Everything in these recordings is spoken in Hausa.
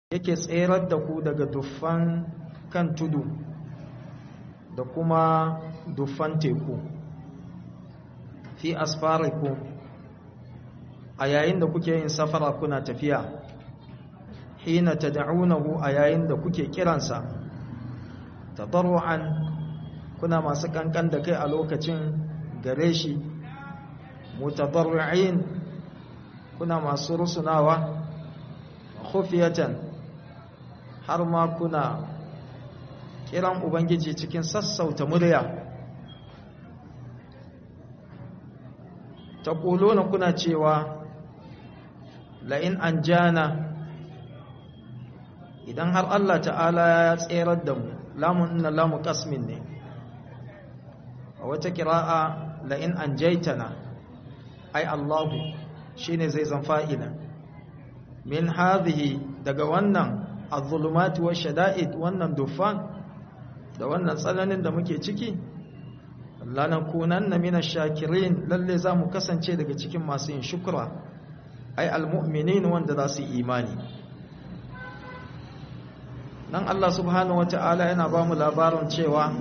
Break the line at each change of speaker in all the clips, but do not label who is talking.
yake tserar da ku daga duffan kan tudu da kuma duffan teku fi asfarikum a yayin da kuke yin safara kuna tafiya hina tad'unahu a yayin da kuke kiransa tadarruan kuna masu kankan da kai a lokacin gare shi mutadarri'in kuna masu rusunawa khufiyatan har ma kuna kiran ubangiji cikin sassauta murya taquluna kuna cewa la in anjana idan har Allah ta'ala ya tserar da mu lamun inna lamu qasmin ne a wata kira'a la in anjaytana ai Allahu shine zai zan fa'ila min hadhihi daga wannan az-zulumati wash-shada'id wannan dufan da wannan tsananin da muke ciki lanakunanna minash shakirin lalle zamu kasance daga cikin masu yin shukra ai al-mu'minin wanda za su imani nan Allah subhanahu wata'ala yana ba mu labarin cewa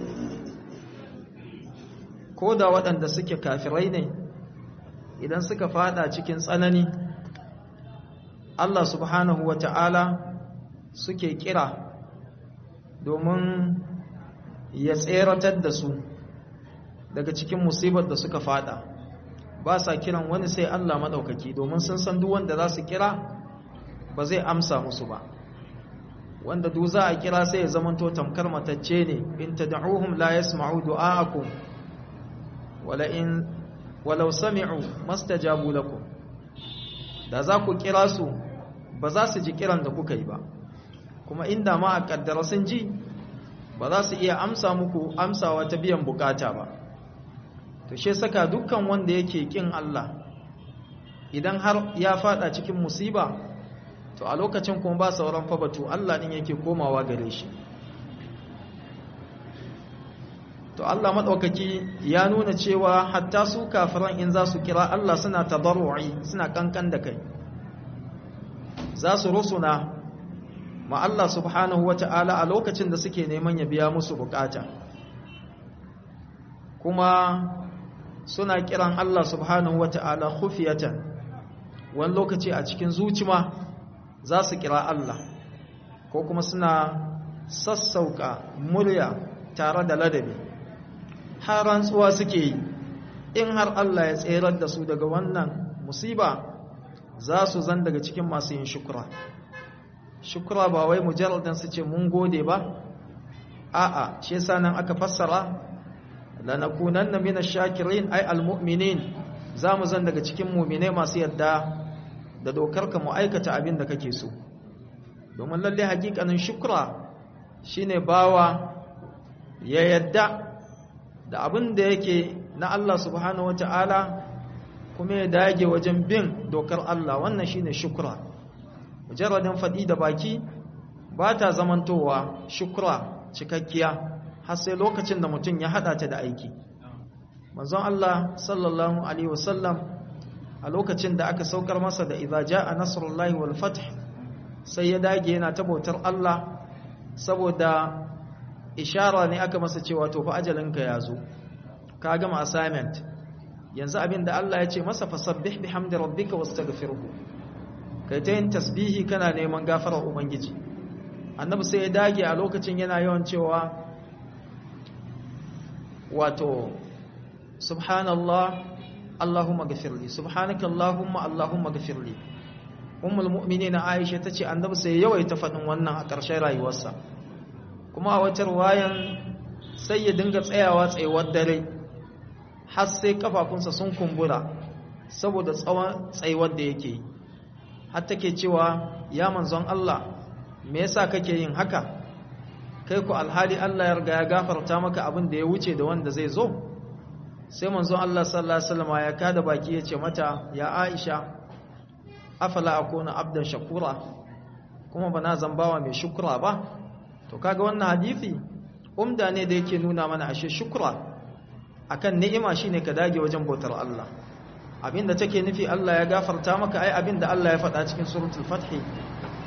ko da waɗanda suke kafirai ne idan suka fada cikin tsanani Allah subhanahu wata'ala suke kira domin ya tseratar da su daga cikin musibar da suka fada ba sa kiran wani sai Allah maɗaukaki domin sun san duk wanda za su kira ba zai amsa musu ba wanda duk za a kira sai ya zamanto tamkar matacce ne in tad'uhum la yasma'u du'aakum wala in walau sami'u mastajabu lakum da za ku kira su ba za su ji kiran da kuka yi ba kuma inda ma a kaddara sun ji ba za su iya amsa muku amsawa ta biyan bukata ba to she saka dukkan wanda yake kin Allah idan har ya fada cikin musiba to a lokacin kuma ba sauran fa batu Allah din yake komawa gare shi to Allah madaukaki ya nuna cewa hatta su kafiran in za su kira Allah suna tadarru'i suna kankan da kai za su rusuna ma Allah subhanahu wata'ala a lokacin da suke neman ya biya musu bukata kuma suna kiran Allah subhanahu wata'ala khufiyatan wani lokaci a cikin zucima za su kira Allah ko kuma suna sassauka murya tare da ladabi har rantsuwa suke yi in har Allah ya tserar da su daga wannan musiba za su zan daga cikin masu yin shukura shukura ba wai mujarradan su ce mun gode ba a'a shi yasa nan aka fassara lanakunanna minash shakirin ay almu'minin za mu zan daga cikin mu'mine masu yadda da dokar ka mu aikata abin da kake so domin lalle hakikanin shukra shine bawa ya yadda da abin da yake na Allah subhanahu wata'ala kuma ya dage wajen bin dokar Allah wannan shine shukra mujarradin faɗi da baki ba ta zamantowa shukra cikakkiya har sai lokacin da mutum ya haɗa ta da aiki manzon Allah sallallahu alaihi wasallam a lokacin da aka saukar masa da idza jaa nasrullahi wal fath sai ya dage yana ta bautar Allah saboda ishara ne aka masa cewa to fa ajalinka ya zo ka gama assignment yanzu abin da Allah ya ce masa fasabbih bihamdi rabbika wastaghfirhu kai ta yin tasbihi kana neman gafarar ubangiji annabi sai ya dage a lokacin yana yawan cewa wato subhanallah allahumma ghafirli subhanaka allahumma allahumma ghafirli ummul mu'minin aisha tace annabi sai yawaita fadin wannan a ƙarshen rayuwarsa kuma a wata ruwayan sai ya dinga tsayawa tsayuwar dare har sai kafafunsa sun kumbura saboda tsawon tsayuwar da yake har take cewa ya manzon Allah me yasa kake yin haka kai ku alhali Allah ya riga ya gafarta maka abin da ya wuce da wanda zai zo sai manzon Allah sallallahu alaihi wasallam ya kada baki ya ce mata ya Aisha afala akuna abdan shakura kuma bana zambawa mai shukura ba to kaga wannan hadisi umda ne da yake nuna mana ashe shukura akan ni'ima shine ka dage wajen bautar Allah abinda take nufi Allah ya gafarta maka ai abinda Allah ya faɗa cikin suratul fath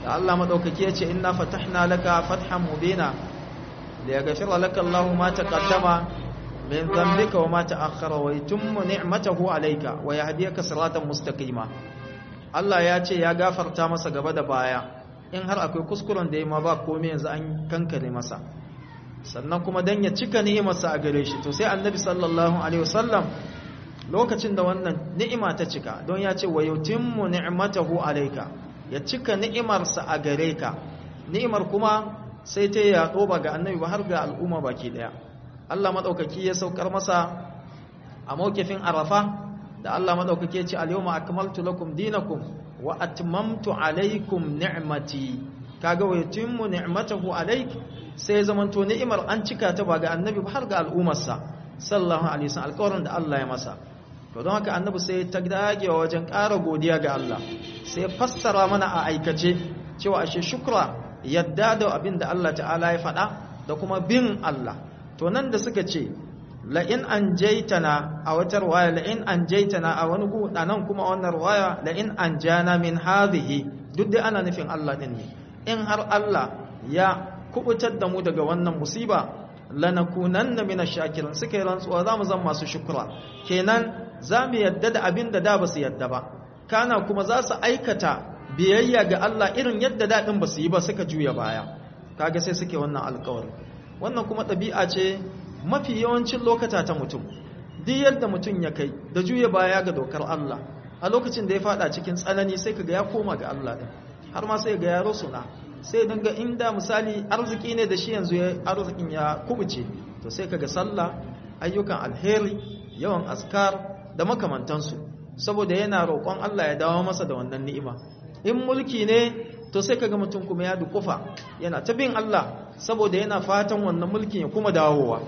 da Allah madaukaki yace inna fatahna laka fathan mubina liyaghfira laka Allahu ma taqaddama min dhanbika wa ma ta'akhkhara wa yutimma ni'matahu alayka wa yahdiyaka siratan mustaqima Allah ya ce ya gafarta masa gaba da baya in har akwai kuskuren da ya ma ba komai yanzu an kankare masa sannan kuma dan ya cika ni'imarsa a gare shi to sai annabi sallallahu alaihi wasallam lokacin da wannan ni'ima ta cika don ya ce wa yutimmu ni'matahu alayka ya cika ni'imarsa a gare ka ni'imar kuma sai ta yaɗo ba ga annabi ba har ga al'umma baki daya Allah madaukaki ya saukar masa a mawkifin arafa da Allah madaukaki ya ce al-yawma akmaltu lakum dinakum wa atmamtu alaykum ni'mati kaga wa yutimmu ni'matahu alayk sai zamanto ni'imar an cika ta ba ga annabi ba har ga al'ummarsa sallallahu alaihi wasallam alƙawarin da Allah ya masa to don haka annabi sai ta dagewa wajen ƙara godiya ga Allah sai fassara mana a aikace cewa ashe shukra yadda da abin da Allah ta'ala ya faɗa da kuma bin Allah to nan da suka ce la in anjaytana a wata riwaya la in anjaytana a wani gu nan kuma wannan riwaya la in anjana min hadhihi duk da ana nufin Allah din ne in har Allah ya kubutar da mu daga wannan musiba lanakunanna minash shakirin suka yi rantsuwa zamu zama masu shukura kenan zamu yadda da abin da da basu yadda ba kana kuma za su aikata biyayya ga Allah irin yadda dadin basu yi ba suka juya baya kaga sai suke wannan alƙawari wannan kuma ɗabi'a ce mafi yawancin lokata ta mutum duk yadda mutum ya kai da juya baya ga dokar Allah a lokacin da ya fada cikin tsanani sai kaga ya koma ga Allah din har ma sai ga yaro suna sai dinga inda misali arziki ne da shi yanzu ya arzikin ya kubuce to sai kaga sallah ayyukan alheri yawan askar da makamantansu saboda yana roƙon Allah ya dawo masa da wannan ni'ima in mulki ne to sai kaga mutum kuma ya dukufa yana ta bin Allah saboda yana fatan wannan mulkin ya kuma dawowa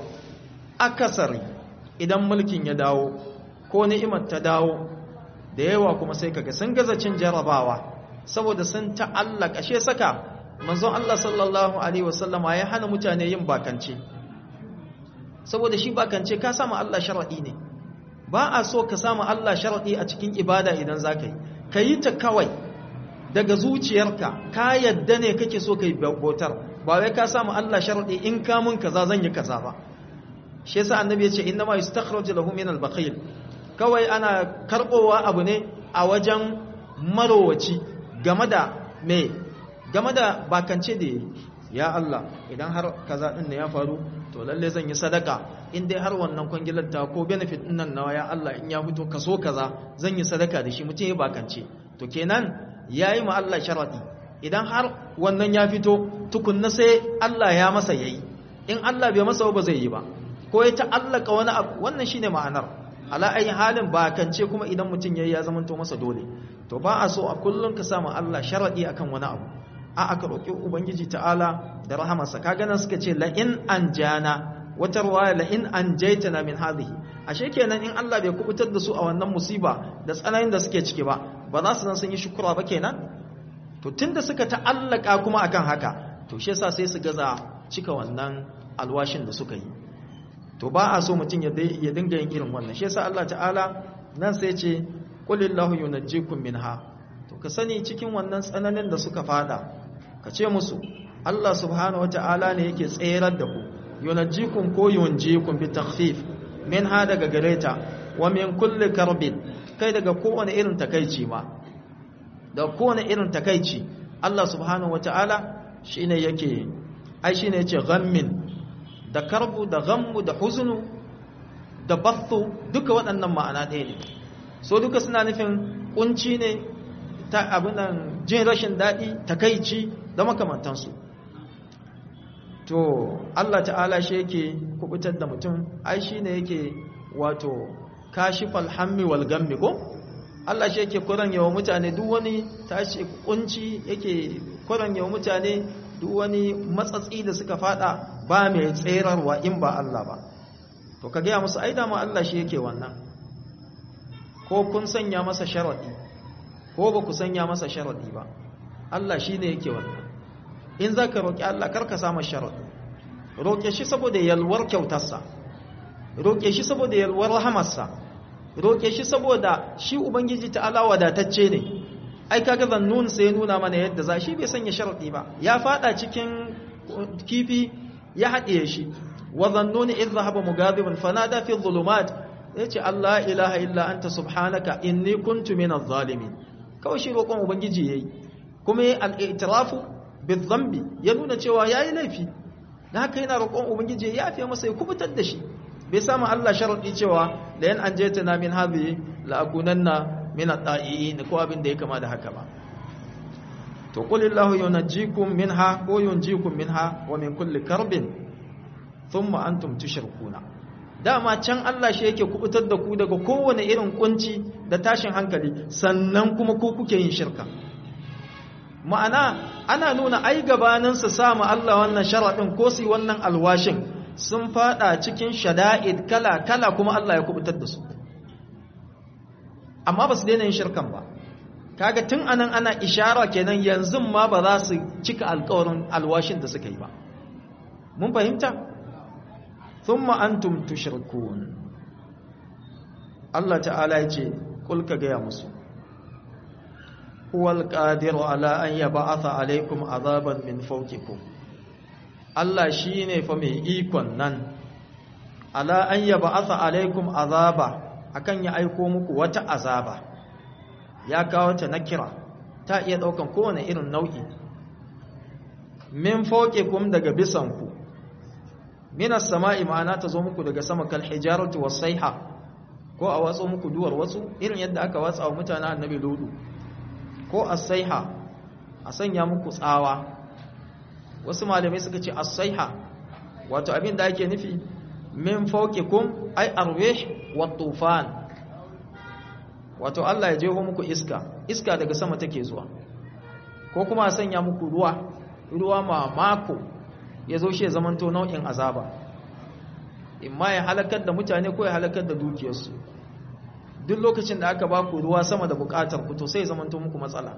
akasari idan mulkin ya dawo ko ni'imar ta dawo da yawa kuma sai kaga sun gaza cin jarabawa saboda sun ta'allaka she saka manzon Allah sallallahu alaihi wasallama ya hana mutane yin bakance saboda shi bakance ka samu Allah sharadi ne ba a so ka samu Allah sharadi a cikin ibada idan zaka yi kayi ta kawai daga zuciyarka ka yadda ne kake so kai bautar ba wai ka samu Allah sharadi in ka mun kaza zan yi kaza ba shi yasa annabi ya ce inna ma yustakhraju lahu min al-bakhil kawai ana karbowa abu ne a wajen marowaci game da me game da bakance da ya Allah idan har kaza din ne ya faru to lalle zan yi sadaka in dai har wannan kwangilar ta ko benefit din nan nawa ya Allah in ya fito kaso kaza zan yi sadaka da shi mutum ya bakance to kenan yayi ma Allah sharadi idan har wannan ya fito tukunna sai Allah ya masa yayi in Allah bai masa ba zai yi ba ko ya ta'allaka wani abu wannan shine ma'anar ala ayi halin bakance kuma idan mutum yayi ya zama to masa dole to ba a so a kullum ka samu Allah sharadi akan wani abu a aka roki ubangiji ta'ala da rahamarsa kaga nan suka ce la in anjana wata ruwaya la in anjaytana min hadhihi ashe kenan in Allah bai kubutar da su a wannan musiba da tsananin da suke ciki ba ba za su san sun yi shukura ba kenan to tunda suka ta'allaka kuma akan haka to shi yasa sai su gaza cika wannan alwashin da suka yi to ba a so mutum ya dinga yin irin wannan shi yasa Allah ta'ala nan sai ce qulillahu yunajjikum minha to ka sani cikin wannan tsananin da suka fada ka ce musu Allah subhanahu wata'ala ne yake tserar da ku yunajjikum ko yunjikum bi takhfif minha daga gareta wa min kulli karbin kai daga kowane irin takaici ma da kowane irin takaici Allah subhanahu wata'ala shine yake ai shine yace ghammin da karbu da ghammu da huzunu da bathu duka waɗannan ma'ana ɗaya ne so duka suna nufin kunci ne ta abinan jin rashin daɗi takaici da makamantansu to Allah ta'ala shi yake kubutar da mutum ai shi ne yake wato kashifal hammi wal gammi ko Allah shi yake kuran yawa mutane duk wani tashi kunci yake kuran yawa mutane duk wani matsatsi da suka fada ba mai tserarwa in ba Allah ba to ka gaya musu ai dama Allah shi yake wannan ko kun sanya masa sharadi ko ba ku sanya masa sharadi ba Allah shi ne yake wannan in za ka roƙi Allah karka samu sharadi roƙe shi saboda yalwar kyautarsa roƙe shi saboda yalwar rahamarsa roƙe shi saboda shi ubangiji ta'ala wadatacce ne ai kaga zannun sai ya nuna mana yadda za shi bai sanya sharadi ba ya fada cikin kifi ya haɗiye shi wa zannuni idh dhahaba mughadiban fanada fi dhulumat yace Allah ilaha illa anta subhanaka inni kuntu minadh zalimin kawai shi roƙon ubangiji yayi kuma yayi al-i'tirafu bidh-dhanbi ya nuna cewa yayi laifi dan haka yana roƙon ubangiji ya yafe masa ya kubutar da shi bai samu Allah sharadi cewa la yan anjaytana min hadhihi la akunanna min at-ta'iin ko abin da ya kama da haka ba to qul illahu yunajjikum minha ko yunjikum minha wa min kulli karbin thumma antum tushrikuna dama can Allah shi yake kubutar da ku daga kowane irin kunci da tashin hankali sannan kuma ku kuke yin shirka ma'ana ana nuna ai gabanin su samu Allah wannan sharadin ko su wannan alwashin sun fada cikin shada'id kala kala kuma Allah ya kubutar da su amma ba su daina yin shirkan ba kaga tun anan ana ishara kenan yanzu ma ba za su cika alƙawarin alwashin da suka yi ba mun fahimta thumma antum tushrikun Allah ta'ala ya ce kul ka gaya musu huwal qadiru ala an yab'atha alaykum azaban min fawqikum Allah shine fa mai ikon nan ala an yab'atha alaykum azaba akan ya aiko muku wata azaba ya kawo ta nakira ta iya daukan kowane irin nau'i min fawqikum daga bisanku minas sama'i ma'ana ta zo muku daga sama kal hijaratu was sayha ko a watso muku duwar wasu irin yadda aka watsa wa mutanen annabi ludu ko as-sayha a sanya muku tsawa wasu malamai suka ce as-sayha wato abin da ake nufi min fawqikum ay arwih wat tufan wato Allah ya jeho muku iska iska daga sama take zuwa ko kuma a sanya muku ruwa ruwa mamako ya zo shi ya zamanto nau'in azaba imma ya halakar da mutane ko ya halakar da dukiyarsu duk lokacin da aka baku ruwa sama da bukatar ku to sai ya zamanto muku matsala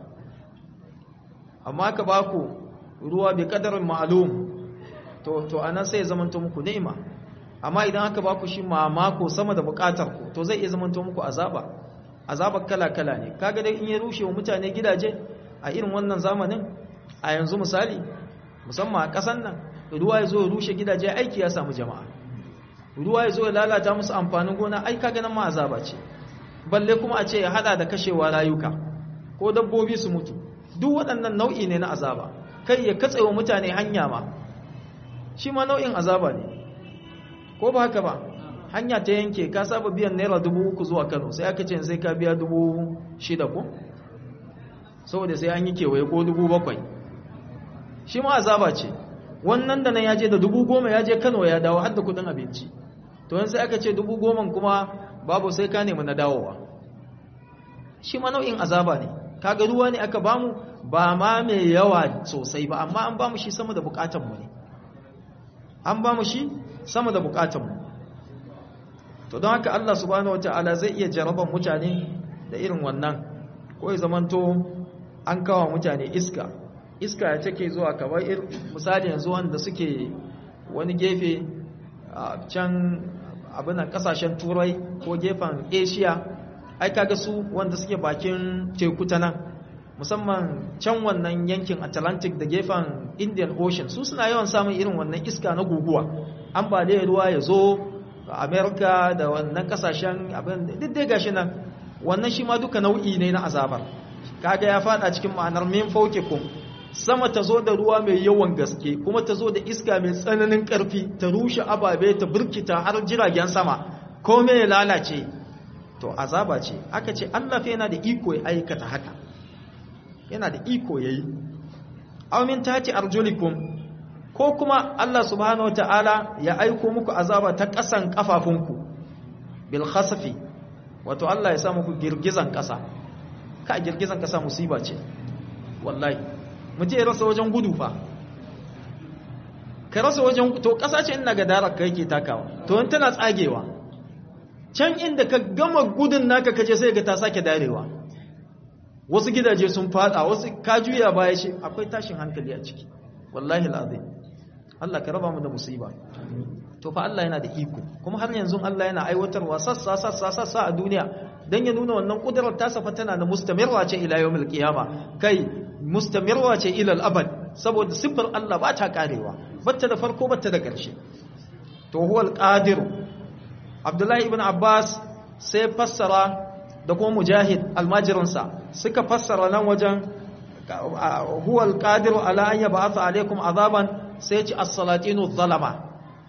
amma aka baku ruwa bi kadarin ma'lum to to anan sai ya zamanto muku ni'ima amma idan aka baku shi mamako sama da bukatar ku to zai iya zamanto muku azaba azabar kala-kala ne kaga dai in ya rushe wa mutane gidaje a irin wannan zamanin a yanzu misali musamman a ƙasan nan ruwa ya zo ya rushe gidaje aiki ya samu jama'a ruwa ya zo ya lalata musu amfanin gona ai kaga nan ma azaba ce balle kuma a ce ya hada da kashewa rayuka ko dabbobi su mutu duk waɗannan nau'i ne na azaba kai ya katsewa mutane hanya ma shi ma nau'in azaba ne ko ba haka ba hanya ta yanke ka saba biyan naira dubu uku zuwa kano sai aka ce sai ka biya dubu shida ko saboda sai an yi kewaye ko dubu bakwai shi ma azaba ce wannan da nan ya je da dubu goma ya je kano ya dawo har da kudin abinci to yanzu aka ce dubu goma kuma babu sai ka nemi na dawowa shi ma nau'in azaba ne kaga ruwa ne aka bamu ba ma mai yawa sosai ba amma an bamu shi sama da bukatanmu ne an bamu shi sama da bukatanmu to don haka Allah subhanahu wataala zai iya jaraban mutane da irin wannan ko ya zamanto an kawo mutane iska iska ya take zuwa kamar misali yanzu wanda suke wani gefe a can abinan kasashen turai ko gefen asia ai kaga su wanda suke bakin teku ta nan musamman can wannan yankin atlantic da gefen indian ocean su suna yawan samun irin wannan iska na guguwa ambaliyar ruwa ya zo america da wannan kasashen abin duk dai gashi nan wannan shi ma duka nau'i ne na azabar kaga ya fada cikin ma'anar min fawqikum sama ta zo da ruwa mai yawan gaske kuma ta zo da iska mai tsananin karfi ta rushe ababe ta burkita har jiragen sama komai ya lalace to azaba ce aka ce Allah fa yana da iko ya aikata haka yana da iko yayi aw min tati arjulikum ko kuma Allah subhanahu wataala ya aiko muku azaba ta kasan kafafunku bil khasfi wato Allah ya sa muku girgizan kasa ka girgizan kasa musiba ce wallahi mutum ya rasa wajen gudu fa ka rasa wajen to kasa ce ina ga darar ka yake takawa to in tana tsagewa can inda ka gama gudun naka kaje sai ga ta sake darewa wasu gidaje sun fada wasu ka juya baya shi akwai tashin hankali a ciki wallahi alazim Allah ka raba mu da musiba to fa Allah yana da iko kuma har yanzu Allah yana aiwatarwa sassa sassa sassa a duniya dan ya nuna wannan kudurar ta safa tana da mustamirwa ce ila yawmil qiyama kai mustamirwa ce ila al-abad saboda sifar Allah ba ta karewa batta da farko batta da ƙarshe to huwal qadir Abdullahi ibn Abbas sai fassara da kuma Mujahid almajirinsa suka fassara nan wajen huwal qadir ala an yab'atha alaykum azaban sai ya ci as-salatinu zalama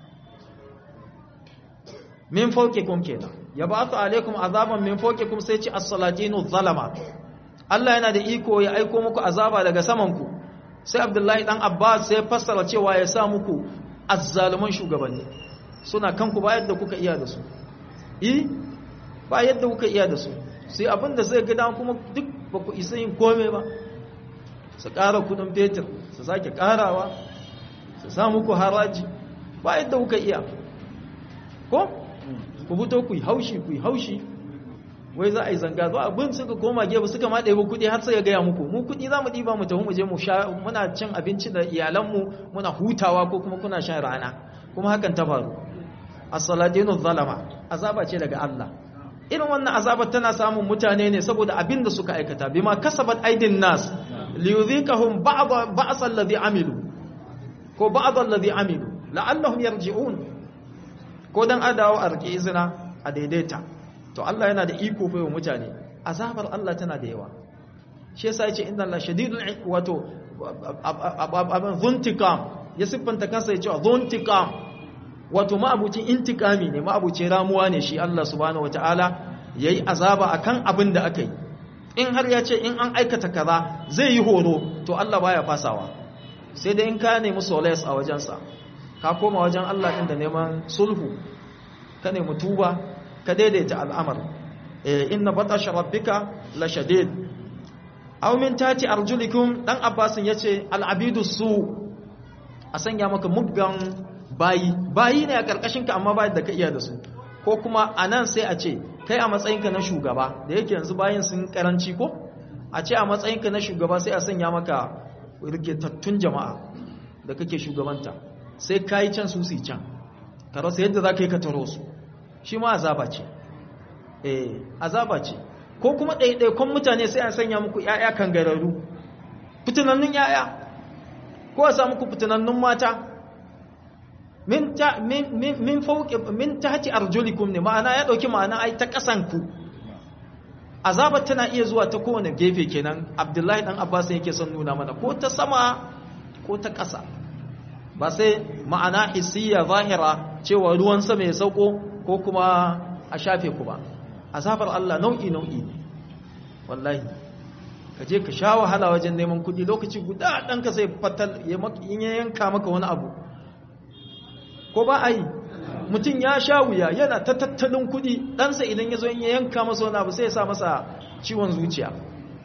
min fawqikum kenan yab'athu alaykum azaban min fawqikum sai ya ci as-salatinu zalama Allah yana da iko ya aiko muku azaba daga saman ku sai Abdullahi dan Abbas sai fassara cewa ya sa muku azzaluman shugabanni suna kanku ba yadda kuka iya da su eh ba yadda kuka iya da su sai abinda zai gida kuma duk ba ku isa yin komai ba su ƙara kudin fetur su sake ƙarawa su sa muku haraji ba yadda kuka iya ko ku fito ku yi haushi ku yi haushi wai za a yi zanga zuwa abin suka koma gefe suka ma ɗaya kuɗi har sai ya gaya muku mu kuɗi za mu ɗiba mu tafi mu je mu sha muna cin abinci da iyalanmu muna hutawa ko kuma kuna shan rana kuma hakan ta faru as-salatinu zalama azaba ce daga Allah irin wannan azabar tana samun mutane ne saboda abin da suka aikata bima kasabat aidin nas liyudhikahum ba'd ba'sa alladhi amilu ko ba'd alladhi amilu la'allahum yarji'un ko dan adawo a rike izina a daidaita to Allah yana da iko fa mutane azabar Allah tana da yawa shi yasa yace inna Allah shadidul wato abin zuntikam ya siffanta kansa yace zuntikam wato ma'abucin intikami ne ma'abucin ramuwa ne shi Allah subhanahu wataala yayi azaba akan abin da aka yi in har ya ce in an aikata kaza zai yi horo to Allah baya fasawa sai dai in ka nemi solace a wajensa ka koma wajen Allah din da neman sulhu ka nemi tuba ka daidaita al'amar inna batasha rabbika la shadid aw min tati arjulikum dan abbasin yace al'abidu su a sanya maka muggan bayi bayi ne a karkashin ka amma bayi da ka iya da su ko kuma anan sai a ce kai a matsayinka na shugaba da yake yanzu bayin sun karanci ko a ce a matsayinka na shugaba sai a sanya maka rikitattun jama'a da kake shugabanta sai kayi can su su can ka rasa yadda za ka yi ka taro su shi ma azaba ce eh azaba ce ko kuma ɗaiɗaikon mutane sai an sanya muku ‘ya'ya kan gararu fitinannun ‘ya'ya ko a sa muku fitinannun mata min ta min fauki min tahti arjulikum ne ma'ana ya dauki ma'ana ai ta kasanku azabar tana iya zuwa ta kowane gefe kenan abdullahi dan abbas yake son nuna mana ko ta sama ko ta ƙasa ba sai ma'ana hissiya zahira cewa ruwan sama ya sauko ko kuma a shafe ku ba azabar Allah nau'i nau'i ne wallahi ka je ka sha wahala wajen neman kuɗi lokaci guda ɗan ka sai fatal ya yanka maka wani abu ko ba a yi mutum ya sha wuya yana ta tattalin kuɗi ɗansa idan ya zo ya yanka masa wani abu sai ya sa masa ciwon zuciya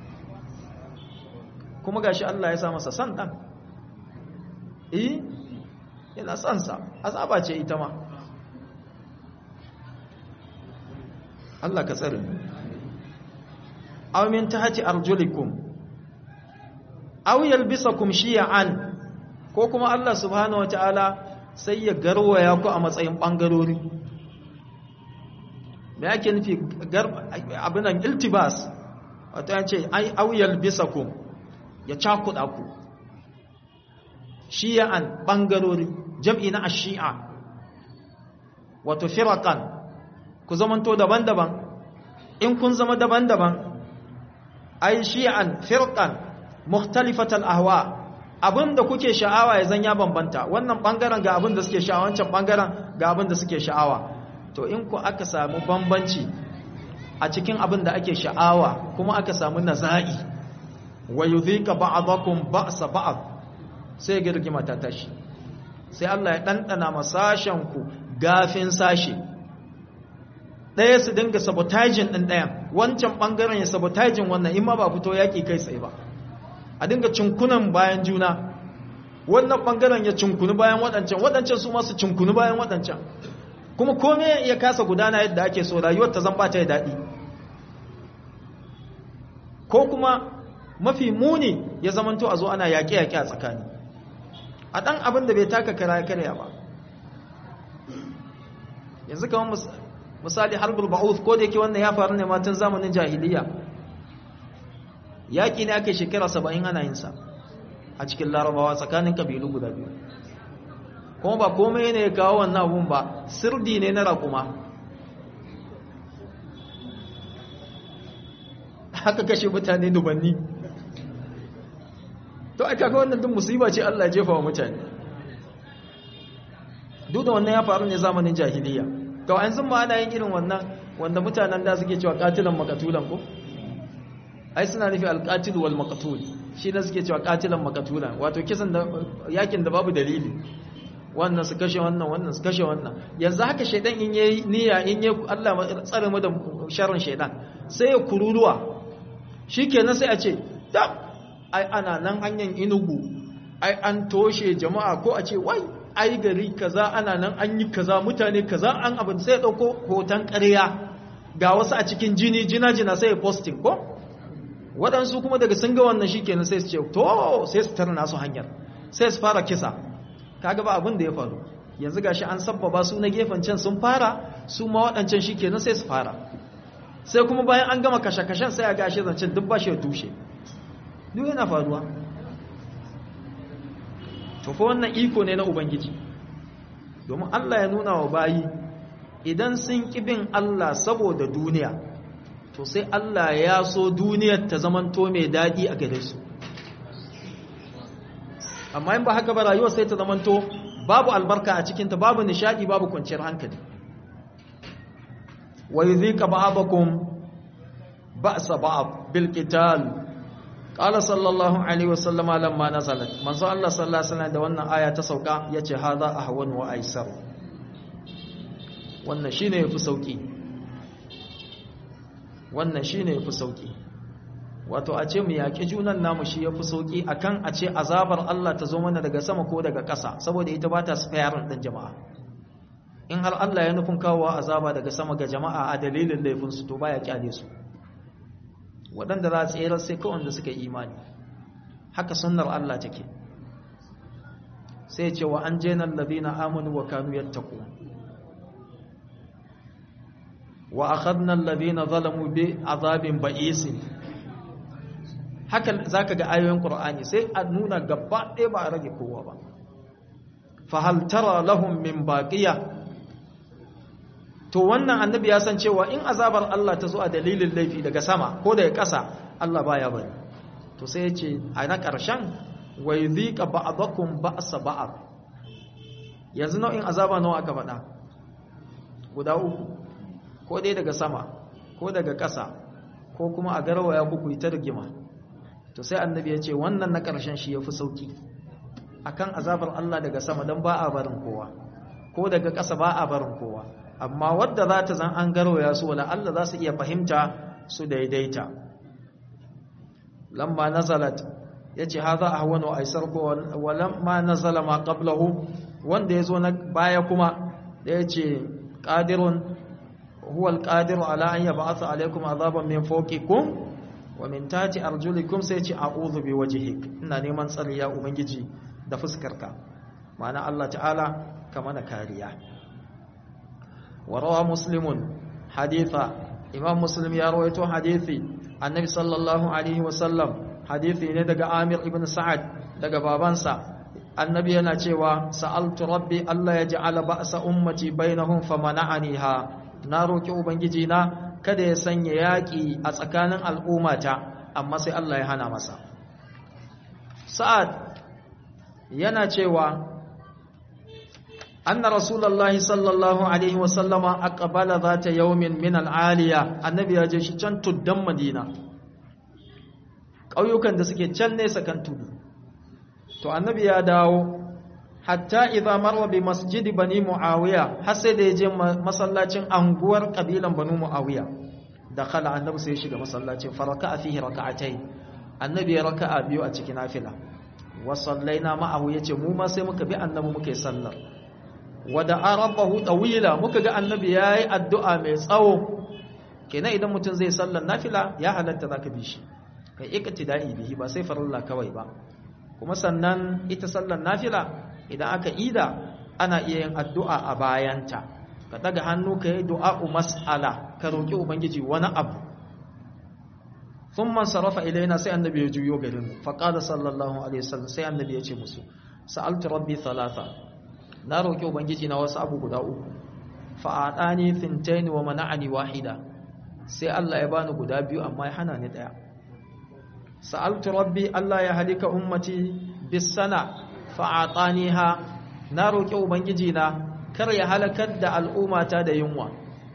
kuma gashi Allah ya sa masa san ɗan eh yana son sa azaba ce ita ma Allah ka tsare aw min tahti arjulikum aw yalbisakum shi'an ko kuma Allah subhanahu wataala sai ya garwaya ku a matsayin bangarori me yake nufi abinan iltibas wato ya ce ai aw yalbisakum ya cakuda ku shi'an bangarori jam'i na ash-shi'a wato firaqan ku zamanto daban-daban in kun zama daban-daban ai shi'an firqan mukhtalifatal ahwa abinda kuke sha'awa ya zan ya bambanta wannan bangaren ga abinda suke sha'awa wancan bangaren ga abinda suke sha'awa to in ku aka samu bambanci a cikin abinda ake sha'awa kuma aka samu naza'i wa yudhika ba'dakum ba'sa ba'd sai girgima ta tashi sai Allah ya dandana masashen ku gafin sashi ɗaya su dinga sabotaging ɗin ɗayan wancan ɓangaren ya sabotaging wannan in ma ba fito yaƙi kai tsaye ba a dinga cinkunan bayan juna wannan ɓangaren ya cinkunu bayan waɗancan waɗancan su masu cinkunu bayan waɗancan kuma kome ya kasa gudana yadda ake so rayuwar ta zamba ta yi daɗi ko kuma mafi muni ya zamanto a zo ana yaƙe-yaƙe a tsakani a ɗan abin da bai taka kara karya ba yanzu kamar misali harbul ba'uth ko da yake wannan ya faru ne matan zamanin jahiliya yaƙi ne ake shekara saba'in ana yin sa a cikin larabawa tsakanin ƙabilu guda biyu kuma ba komai ne ya kawo wannan abun ba sirdi ne na raƙuma haka kashe mutane dubanni to aka ga wannan duk musiba ce Allah ya jefa wa mutane duk da wannan ya faru ne zamanin jahiliya to an zan ma ana yin irin wannan wanda mutanen da suke cewa katilan makatulan ko ai suna nufi alqatil wal maqtul shi ne suke cewa katilan makatulan wato kisan da yakin da babu dalili wannan su kashe wannan wannan su kashe wannan yanzu haka shaidan in yayi niyya in yayi Allah tsare mu da sharrin shaidan sai ya kururuwa shikenan sai a ce da ai ana nan hanyar inugu ai an toshe jama'a ko a ce wai ai gari kaza ana nan an yi kaza mutane kaza an abin sai ya dauko hoton ƙarya ga wasu a cikin jini jina jina sai ya posting ko waɗansu kuma daga sun ga wannan shikenan sai su ce to sai su tarna su hanyar sai su fara kisa kaga ba abin da ya faru yanzu gashi an sabbaba su na gefen can sun fara su ma waɗancan shikenan sai su fara sai kuma bayan an gama kashe-kashen sai a gashi zancen duk ba shi ya tushe duk yana faruwa to fa wannan iko ne na ubangiji domin Allah ya nuna wa bayi idan sun bin Allah saboda duniya to sai Allah ya so duniyar ta zamanto mai daɗi a gare su amma in ba haka ba rayuwar sai ta zamanto babu albarka a cikinta babu nishadi babu kwanciyar hankali wa yudhika ba'dakum ba'sa ba'd bil qital qala sallallahu alaihi wasallama lamma nazalat manzo Allah sallallahu alaihi wasallam da wannan aya ta sauka yace hadha ahwan wa aisar wannan shine yafi sauki wannan shine yafi sauki wato a ce mu yaƙi junan namu shi ya fi sauƙi a kan a ce azabar Allah ta zo mana daga sama ko daga ƙasa saboda ita ba ta spayarin ɗin jama'a in har Allah ya nufin kawowa azaba daga sama ga jama'a a dalilin laifinsu to ba ya ƙyale su waɗanda za a tsere sai kawai da suka imani haka sunnar Allah take sai ce wa an jenan ladina amanu wa kanu yattaqu wa akhadna alladhina zalamu bi azabin ba'isin haka za ka ga ayoyin ƙur'ani sai a nuna gaba ɗaya ba a rage kowa ba fahaltara lahun min baƙiya to wannan annabi ya san cewa in azabar Allah ta zo a dalilin laifi daga sama ko daga ƙasa Allah baya bari to sai ya ce a na ƙarshen wai zika ba'adakum ba'sa ba'ad yanzu nau'in azaba nawa aka faɗa guda uku ko dai daga sama ko daga ƙasa ko kuma a garwaya kuku ta rigima to sai annabi ya ce wannan na ƙarshen shi ya fi sauƙi a kan azabar Allah daga sama don ba a barin kowa ko daga ƙasa ba a barin kowa amma wadda za ta zan an garwaya su wala Allah za su iya fahimta su daidaita lamma nazalat ya ce haza a wani aisar ko walamma nazala ma qablahu wanda ya zo na baya kuma da ya ce ƙadirun huwa alƙadiru ala an yab'atha alaikum azaban min fawqikum wa min tati arjulikum sai ce a'udhu bi wajhik ina neman tsari ya ubangiji da fuskarka ma'ana Allah ta'ala ka mana kariya wa rawa muslimun haditha imam muslim ya rawaito hadithi annabi sallallahu alaihi wa sallam hadithi ne daga amir ibn sa'ad daga babansa annabi yana cewa sa'altu rabbi Allah ya ja'ala ba'sa ummati bainahum famana'aniha na roki ubangiji na kada ya sanya yaƙi a tsakanin al'ummata amma sai Allah ya hana masa sa'ad yana cewa anna rasulullahi sallallahu alaihi wasallama aqbala zata yawmin min al'aliya annabi ya je shi can tuddan madina ƙauyukan da suke can nesa kan tudu to annabi ya dawo hatta idza marwa bi masjidi bani muawiya har sai da ya je masallacin anguwar kabilan banu muawiya dakhala annabi sai ya shiga masallacin faraka fihi rak'atayn annabi ya raka'a biyu a cikin nafila wa sallaina ma'ahu yace mu ma sai muka bi annabi muka yi sallar wa da'a rabbahu tawila muka ga annabi yayi addu'a mai tsawo kenan idan mutum zai sallar nafila ya halatta zaka bi shi kai iktida'i bihi ba sai farilla kawai ba kuma sannan ita sallar nafila idan aka ida ana iya yin addu'a a bayanta ka daga hannu ka yi du'a'u mas'ala ka roƙi ubangiji wani abu thumma sarafa ilaina sai annabi ya juyo garin mu fa qala sallallahu alaihi wasallam sai annabi ya ce musu sa'altu rabbi thalatha na roƙi ubangiji na wasu abu guda uku fa atani thintain wa mana'ani wahida sai Allah ya bani guda biyu amma ya hana ni daya sa'altu rabbi Allah ya halika ummati bis sana fa ataniha na roƙi ubangiji na kar ya halakar da al'ummata da yunwa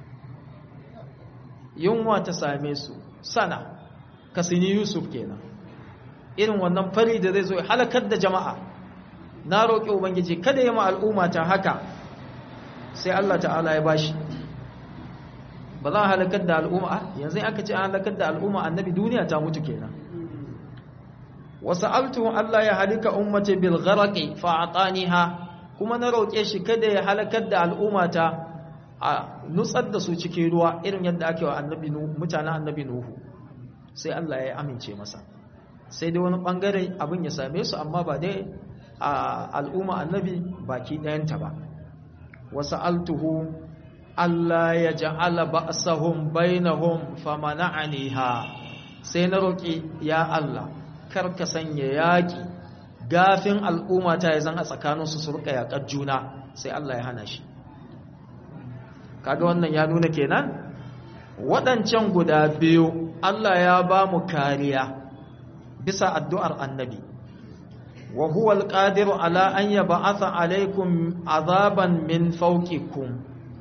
yunwa ta same su sana kasini yusuf kenan irin wannan fari da zai zo ya halakar da jama'a na roƙi ubangiji kada ya ma al'ummata haka sai Allah ta'ala ya bashi ba za a halakar da al'umma yanzu aka ce an halakar da al'umma annabi duniya ta mutu kenan wasu altu Allah ya halika ummati bil gharaqi fa ataniha kuma na roƙe shi kada ya halakar da al'ummata a nutsar da su cikin ruwa irin yadda ake wa annabi mutanen annabi nuhu sai Allah ya amince masa sai dai wani bangare abin ya same su amma ba dai a al'umma annabi baki ɗayanta ba wasu altuhu Allah ya ja'ala ba'sahum bainahum famana'aniha sai na roƙi ya Allah kar ka sanya yaƙi gafin al'umma ta zan a tsakaninsu su rika yaƙar juna sai Allah ya hana shi kaga wannan ya nuna kenan waɗancan guda biyu Allah ya ba mu kariya bisa addu'ar annabi wa huwa alqadiru ala an yab'atha alaykum azaban min fawqikum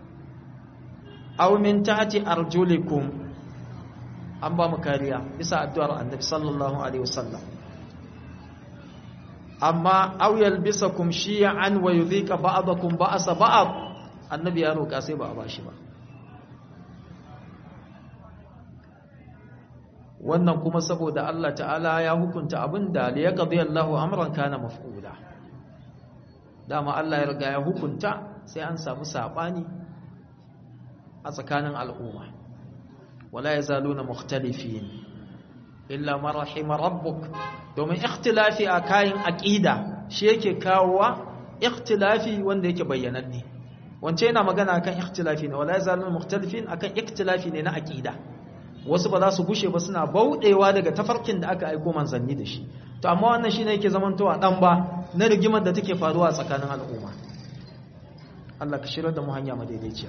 aw min tahti arjulikum an ba mu kariya bisa addu'ar annabi sallallahu alaihi wasallam amma aw yalbisakum shi'an wa yudhika ba'dakum ba'sa ba'd annabi ya roka sai ba a bashi ba wannan kuma saboda Allah ta'ala ya hukunta abin da li yaqdi Allahu amran kana maf'ula dama Allah ya riga ya hukunta sai an samu sabani a tsakanin al'umma wala yazaluna mukhtalifin illa man rahima rabbuk domin ikhtilafi a kayan aqida shi yake kawowa ikhtilafi wanda yake bayyananne wance yana magana akan ikhtilafi ne wala yazaluna mukhtalifin akan ikhtilafi ne na aqida wasu ba za su gushe ba suna bauɗewa daga tafarkin da aka aiko manzanni da shi to amma wannan shine yake zamantowa dan ba na rigimar da take faruwa a tsakanin al'umma Allah ka shirar da mu hanya madaidaiciya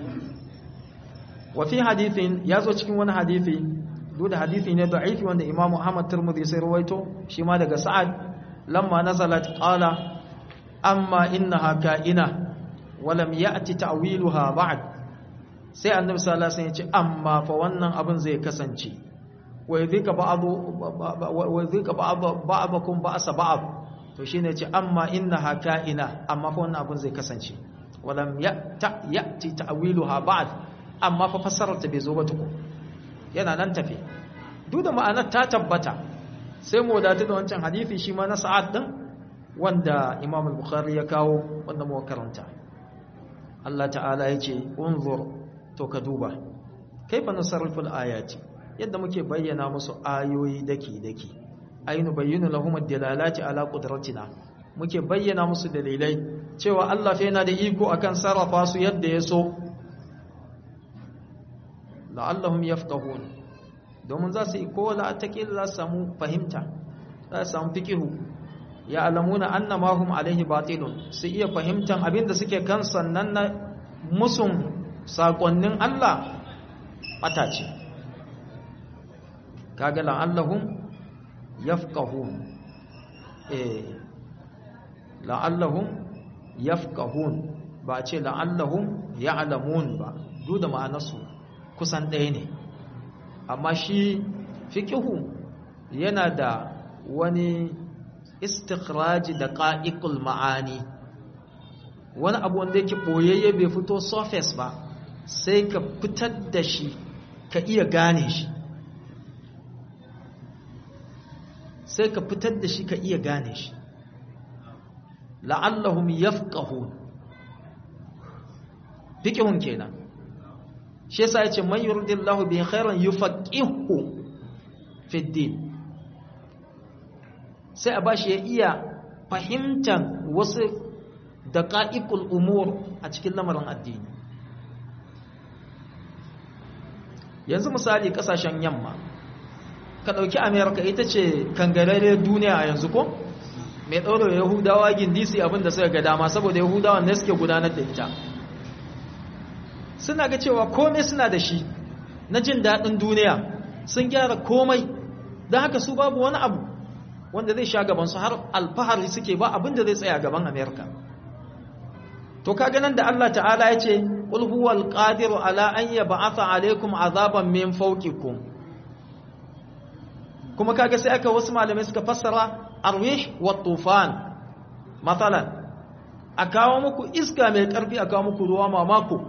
wa fi hadithin yazo cikin wani hadisi duk da hadisi ne da'ifi wanda Imam Muhammad Tirmidhi sai rawaito shi ma daga Sa'ad lamma nazalat qala amma innaha ka'ina wa lam ya'ti ta'wiluha ba'd sai annabi sallallahu alaihi wasallam ya ce amma fa wannan abin zai kasance wa yadhika ba'du wa yadhika ba'dakum ba'sa ba'd to shine ce amma innaha ka'ina amma fa wannan abin zai kasance walam ya'ta ya'ti ta'wiluha ba'd amma fa fassarar ta bai zo ba tuku yana nan tafe duk da ma'anar ta tabbata sai mu wadatu da wancan hadisi shi ma na sa'ad din wanda Imam al-Bukhari ya kawo wanda mu karanta Allah ta'ala yace unzur to ka duba kaifa nusarriful ayati yadda muke bayyana musu ayoyi daki daki ayinu bayyinu lahum ad-dalalati ala qudratina muke bayyana musu dalilai cewa Allah fa yana da iko akan sarrafa su yadda ya so la'allahum yafqahun domin za su yi ko la takil za su samu fahimta za su samu fiqihu ya alamuna annama hum alaihi batilun su iya fahimtan abinda suke kan sannan na musun saƙonnin Allah ɓata ce kaga la'allahum yafqahun eh la'allahum yafqahun ba ce la'allahum ya'lamun ba duk da ma'anarsu kusan ɗaya ne amma shi fiqihu yana da wani istikhraji da qa'iqul ma'ani wani abu wanda yake boyayye bai fito surface ba sai ka fitar da shi ka iya gane shi sai ka fitar da shi ka iya gane shi la'allahum yafqahun fiqhun kenan shi yasa yace man yuridillahu bi khairan yufaqihu fi din sai a bashi ya iya fahimtar wasu daqa'iqul umur a cikin lamarin addini yanzu misali kasashen yamma ka ɗauki amerika ita ce kangarare duniya a yanzu ko mai ɗaura yahudawa gindisi abinda suka ga dama saboda yahudawan ne suke gudanar da ita suna ga cewa komai suna da shi na jin daɗin duniya sun gyara komai don haka su babu wani abu wanda zai sha gabansu har alfahari suke ba abinda zai tsaya gaban amerika to kaga nan da Allah ta'ala ya ce qul huwal qadiru ala an yab'atha alaykum azaban min fawqikum kuma kaga sai aka wasu malamai suka fassara arwih wa tufan matsalan a kawo muku iska mai karfi a kawo muku ruwa mamako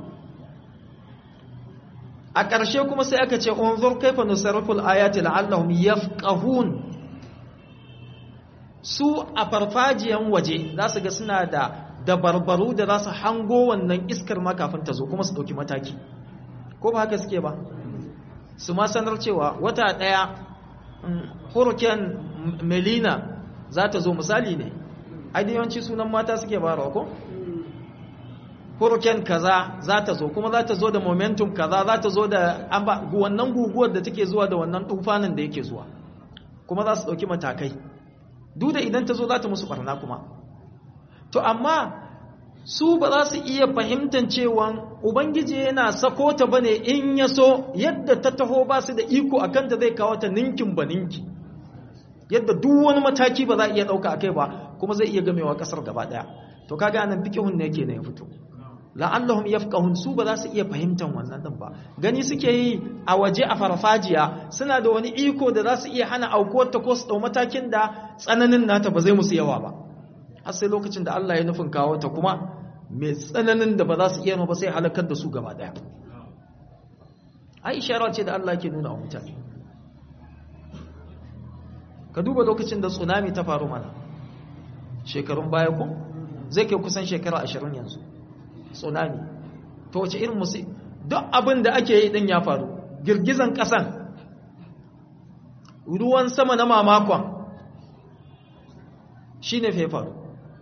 a ƙarshe kuma sai aka ce unzur kaifa nusarriful ayati la'allahum yafqahun su a farfajiyan waje za su ga suna da dabarbaru da za su hango wannan iskar ma kafin ta zo kuma su ɗauki mataki ko ba haka suke ba su ma sanar cewa wata ɗaya hurricane melina za ta zo misali ne yawanci sunan mata suke barawa ko hurricane kaza za ta zo kuma za ta zo da momentum kaza za ta zo da wannan guguwar da take zuwa da wannan tufanin da yake zuwa kuma za su ɗauki matakai duk da idan ta zo za ta musu barna kuma to amma su ba za su iya fahimtar cewa ubangiji yana sako ta bane in ya so yadda ta taho ba su da iko akan da zai kawo ta ninkin ba ninki yadda duk wani mataki ba za a iya ɗauka akai ba kuma zai iya gamewa ƙasar gaba ɗaya to kaga nan fikihun ne yake ne ya fito la'allahum yafqahun su ba za su iya fahimtar wannan din ba gani suke yi a waje a farfajiya suna da wani iko da za su iya hana aukuwar ta ko su dau matakin da tsananin nata ba zai musu yawa ba har sai lokacin da Allah ya nufin kawo ta kuma mai tsananin da ba za su iya ba sai halakar da su gaba daya ai ishara ce da Allah ke nuna wa mutane ka duba lokacin da tsunami ta faru mana shekarun baya ko zai kai kusan shekara ashirin yanzu tsunami to wace irin musu duk abin da ake yi din ya faru girgizan ƙasan ruwan sama na mamakon shi ne faru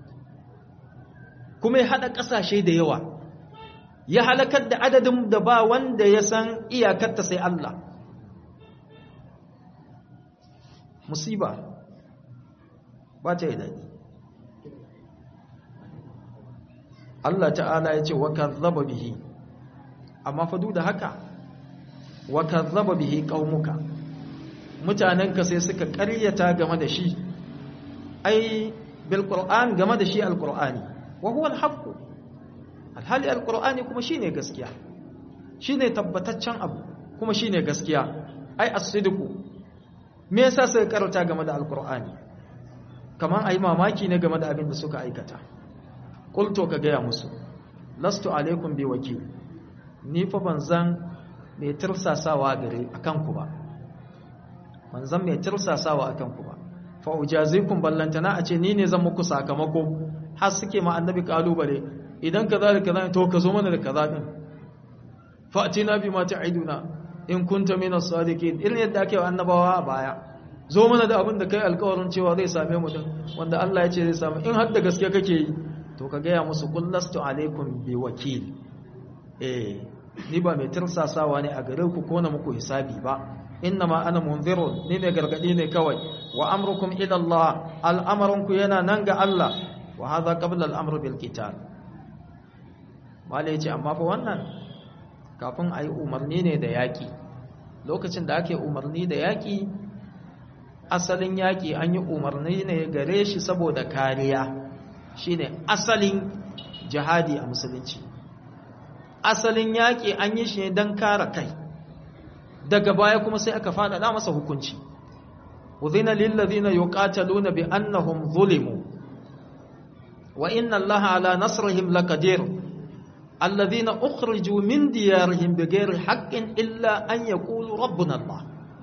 kuma ya haɗa ƙasashe da yawa ya halakar da adadin da ba wanda ya san iyakarta sai Allah musiba ba ta yi daɗi Allah ta'ala ya ce wa kazzaba bihi amma fa duk da haka wa kazzaba bihi qaumuka mutanenka sai suka ƙaryata game da shi ai bil qur'an game da shi alqur'ani wa huwa alhaq alhali alqur'ani kuma shine gaskiya shine tabbataccen abu kuma shine gaskiya ai as-sidqu me yasa suka karanta game da alqur'ani kaman ai mamaki ne game da abin da suka aikata qultu ka gaya musu lastu alaikum bi wakil ni fa banzan mai tirsasawa gare akan ku ba banzan mai tirsasawa akan ku ba fa ujazikum ballantana a ce ni ne zan muku sakamako har suke ma annabi kalubale idan kaza da kaza to ka zo mana da kaza din fa atina bi ma ta'iduna in kunta min as-sadiqin irin yadda ake annabawa a baya zo mana da abin da kai alƙawarin cewa zai same mu din wanda Allah ya ce zai samu in har da gaske kake yi to ka gaya musu kullastu alaikum bi wakil eh ni ba mai tirsasawa ne a gare ku ko na muku hisabi ba innama ana munzirun ni ne gargadi ne kawai wa amrukum ila Allah al'amarunku yana nan ga Allah wa hadha qabla al-amr bil qital mala yace amma fa wannan kafin ayi umarni ne da yaki lokacin da ake umarni da yaki asalin yaki an yi umarni ne gare shi saboda kariya shine asalin jihadi a musulunci asalin yaƙi an yi shi ne don kare kai daga baya kuma sai aka faɗaɗa masa hukunci uzina lillazina yuqataluna bi annahum zulimu wa inna allaha ala nasrihim laqadir alladhina ukhriju min diyarihim bighairi haqqin illa an yaqulu rabbuna allah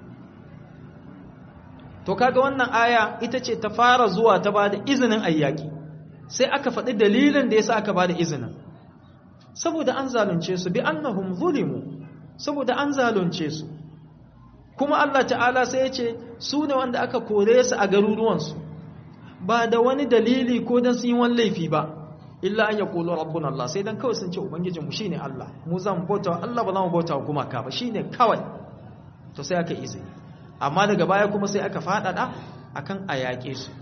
to kaga wannan aya ita ce ta fara zuwa ta bada izinin ayyaki sai aka faɗi dalilin da yasa aka bada izinin saboda an zalunce su bi annahum zulimu saboda an zalunce su kuma Allah ta'ala sai ya ce su ne wanda aka kore su a garuruwansu ba da wani dalili ko don su yi wani laifi ba illa an ya kolo rabbun Allah sai don kawai sun ce ubangijinmu shi ne Allah mu zan bauta Allah ba za mu bauta gumaka ba shi ne kawai to sai aka izini amma daga baya kuma sai aka faɗaɗa akan a yaƙe su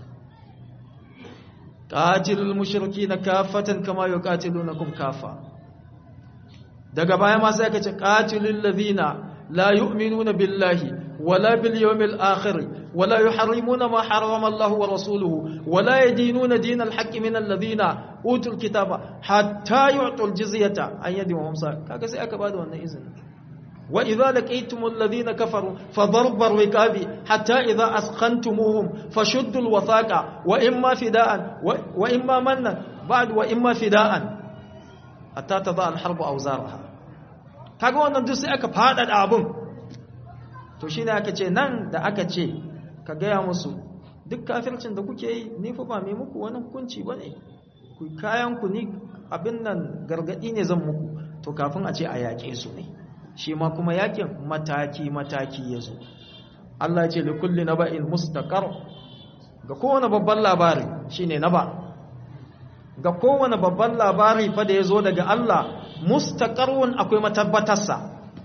qatilul mushrikeena kaffatan kama yuqatilunakum kaffa daga baya ma sai aka ce qatilul ladhina la yu'minuna billahi wala bil yawmil akhir wala yuharrimuna ma harrama Allah wa rasuluhu wala yadinuna dinal haqqi min alladhina utul kitaba hatta yu'tul jizyata an yadin wa hamsa kaga sai aka bada wannan izini wa idza laqaytumul ladhina kafaru fadarbar riqabi hatta idza asqantumuhum fashuddul wathaqa wa imma fidaan wa imma mannan ba'd wa imma fidaan hatta tada al harbu awzaraha kaga wannan duk sai aka fada abun to shine aka ce nan da aka ce ka gaya musu duk kafircin da kuke yi ni fa ba mai muku wani hukunci bane ku kayan ku ni abin nan gargadi ne zan muku to kafin a ce a yaƙe su ne shi ma kuma yakin mataki mataki yazo Allah ce li kulli naba'in mustaqar ga kowane babban labari shine naba ga kowane babban labari fa da yazo daga Allah mustaqarrun akwai matabbatarsa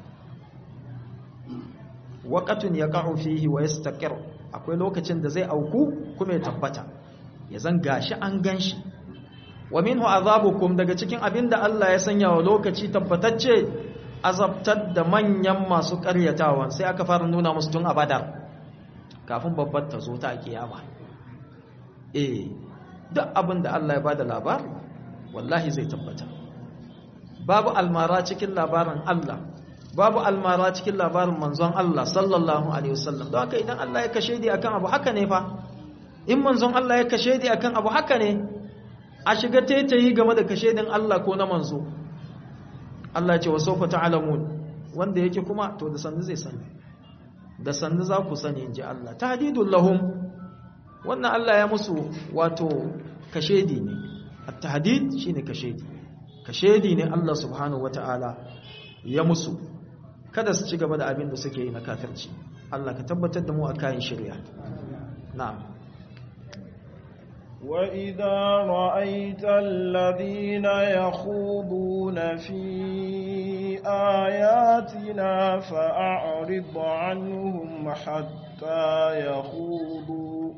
waqatun yaqa'u fihi wa yastaqir akwai lokacin da zai auku kuma ya tabbata ya zan gashi an ganshi wa minhu azabukum daga cikin abinda Allah ya sanya wa lokaci tabbatacce azabtar da manyan masu ƙaryatawan sai aka fara nuna musu tun a badar kafin babbar ta zo ta kiyama eh duk abin da Allah ya bada labari wallahi zai tabbata babu almara cikin labarin Allah babu almara cikin labarin manzon Allah sallallahu alaihi wasallam don haka idan Allah ya kashe di akan abu haka ne fa in manzon Allah ya kashe di akan abu haka ne a shiga taitayi game da kashe din Allah ko na manzo Allah ya ce wa sawfa ta'lamun wanda yake kuma to da sannu zai sani da sannu za ku sani inji Allah tahdidul lahum wannan Allah ya musu wato kashedi ne at-tahdid shine kashedi kashedi ne Allah subhanahu wata'ala ya musu kada su ci gaba da abin da suke yi na kafirci Allah ka tabbatar da mu a kayan shirya na'am
وإذا رأيت الذين يخوضون في آياتنا فأعرض عنهم حتى يخوضوا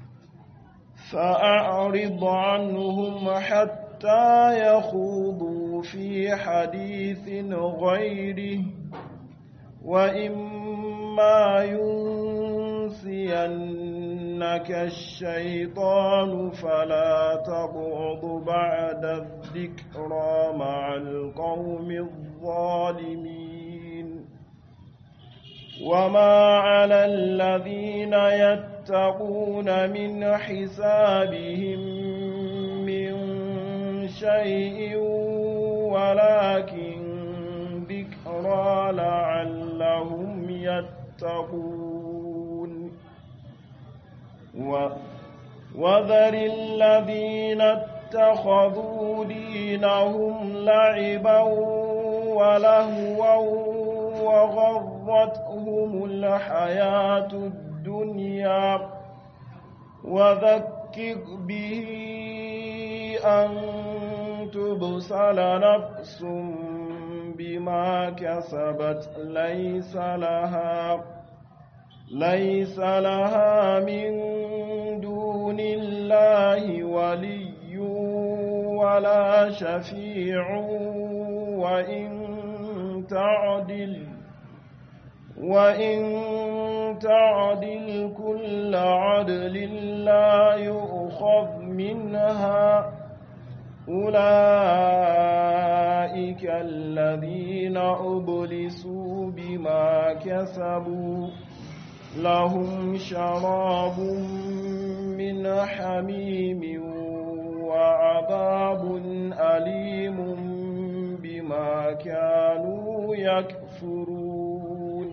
فأعرض عنهم حتى يخوضوا في حديث غيره وإما ينسينك الشيطان فلا تقعد بعد الذكرى مع القوم الظالمين وما على الذين يتقون من حسابهم من شيء ولكن ذكرى لعلهم يتقون و وذر الذين اتخذوا دينهم لعبا ولهوا وغرتهم الحياة الدنيا وذكر به أن تبصل نفس بما كسبت ليس لها ليس لها من دون الله ولي ولا شفيع وإن تعدل وإن تعدل كل عدل لا يؤخذ منها أولئك الذين أبلسوا بما كسبوا لهم شراب من حميم وعذاب أليم بما كانوا يكفرون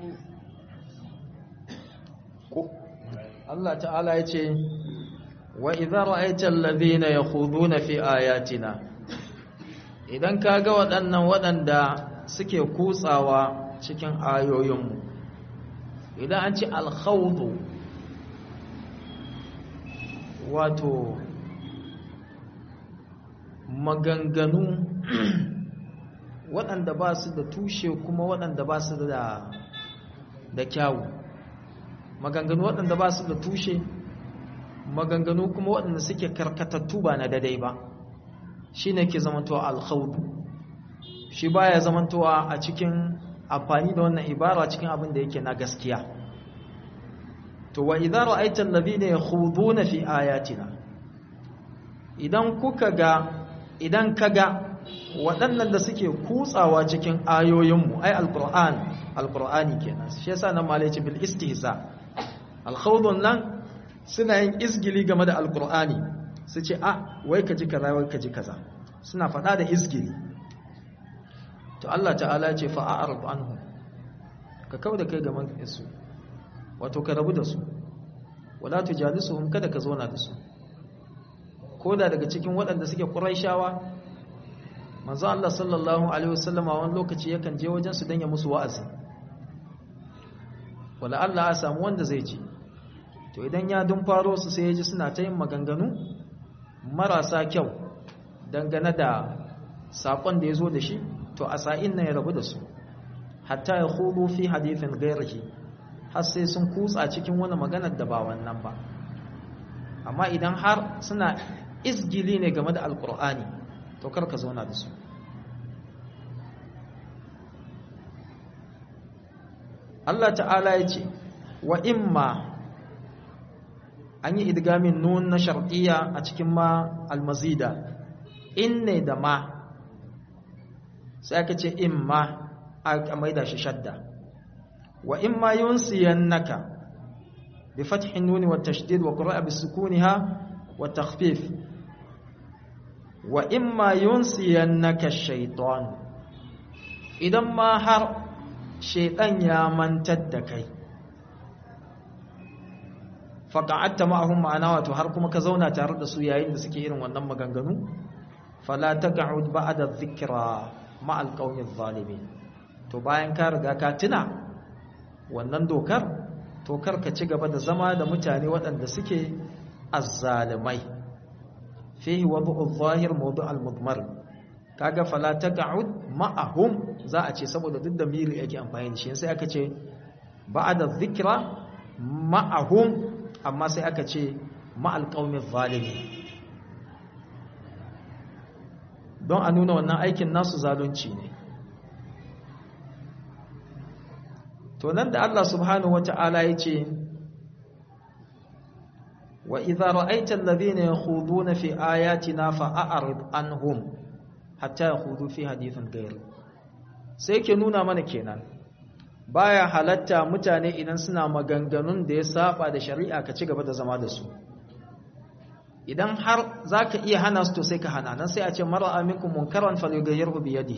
Allah ta'ala ya ce wa idza ra'aita alladhina yakhuduna fi ayatina idan kaga waɗannan waɗanda suke kutsawa cikin ayoyinmu idan an ce alkhawdu wato maganganu waɗanda ba su da tushe kuma waɗanda ba su da da kyawu maganganu waɗanda ba su da tushe maganganu kuma waɗanda suke karkatattu ba na daidai ba shi ne ke zamantowa alkhaudu shi baya zamantowa a cikin amfani da wannan ibara cikin abin da yake na gaskiya to wa idza ra'aita alladhina yakhuduna fi ayatina idan kuka ga idan kaga waɗannan da suke kutsawa cikin ayoyinmu ai alqur'an alqur'ani kenan shi yasa nan malai ce bil istihza alkhawdun nan suna yin izgili game da alqur'ani su ce a wai ka ji kaza wai ka ji kaza suna faɗa da izgili to Allah ta'ala ya ce fa a'rid anhum ka kauda kai gaban su wato ka rabu da su wala tujalisuhum kada ka zauna da su koda daga cikin waɗanda suke quraishawa manzo Allah sallallahu alaihi wasallama wani lokaci yakan je wajen su dan ya musu wa'azi wala Allah ya samu wanda zai ji to idan ya dun faro su sai ya ji suna ta yin maganganu marasa kyau dangane da sakon da ya zo da shi to a sa'in nan ya rabu da su hatta ya hudu fi hadithin gairahi har sai sun kutsa cikin wani maganar da ba wannan ba amma idan har suna izgili ne game da alkur'ani to karka zauna da su Allah ta'ala ya ce wa imma an yi idgamin nun na shar'iyya a cikin ma almazida in ne da ma sai aka ce imma a maida shi shadda wa imma yunsiyannaka bi fathin nun wa tashdid wa qira'a bi sukuniha wa takhfif wa imma yunsiyannaka ash-shaytan idan ma har shaytan ya mantar da kai faqa'atta ma'ahum ma'ana wato har kuma ka zauna tare da su yayin da suke irin wannan maganganu fala taq'ud ba'da dhikra ma'al qaumiz zalimin to bayan ka riga ka tuna wannan dokar to kar ka ci gaba da zama da mutane waɗanda suke azzalimai fihi wad'u adh-dhahir mawdu' al-mudmar kaga fala taq'ud ma'ahum za a ce saboda duk da miri yake amfani da shi sai aka ce ba'da dhikra ma'ahum amma sai aka ce ma'al qaumiz zalimin don a nuna wannan aikin nasu zalunci ne to nan da Allah subhanahu wata'ala ya ce wa idza ra'aita alladhina yakhuduna fi ayatina fa'arid anhum hatta yakhudu fi hadithin ghayr sai ke nuna mana kenan baya halatta mutane idan suna maganganun da ya saba da shari'a ka ci gaba da zama da su idan har za ka iya hana su to sai ka hana nan sai a ce mara aminku munkaran falugayyarhu biyadihi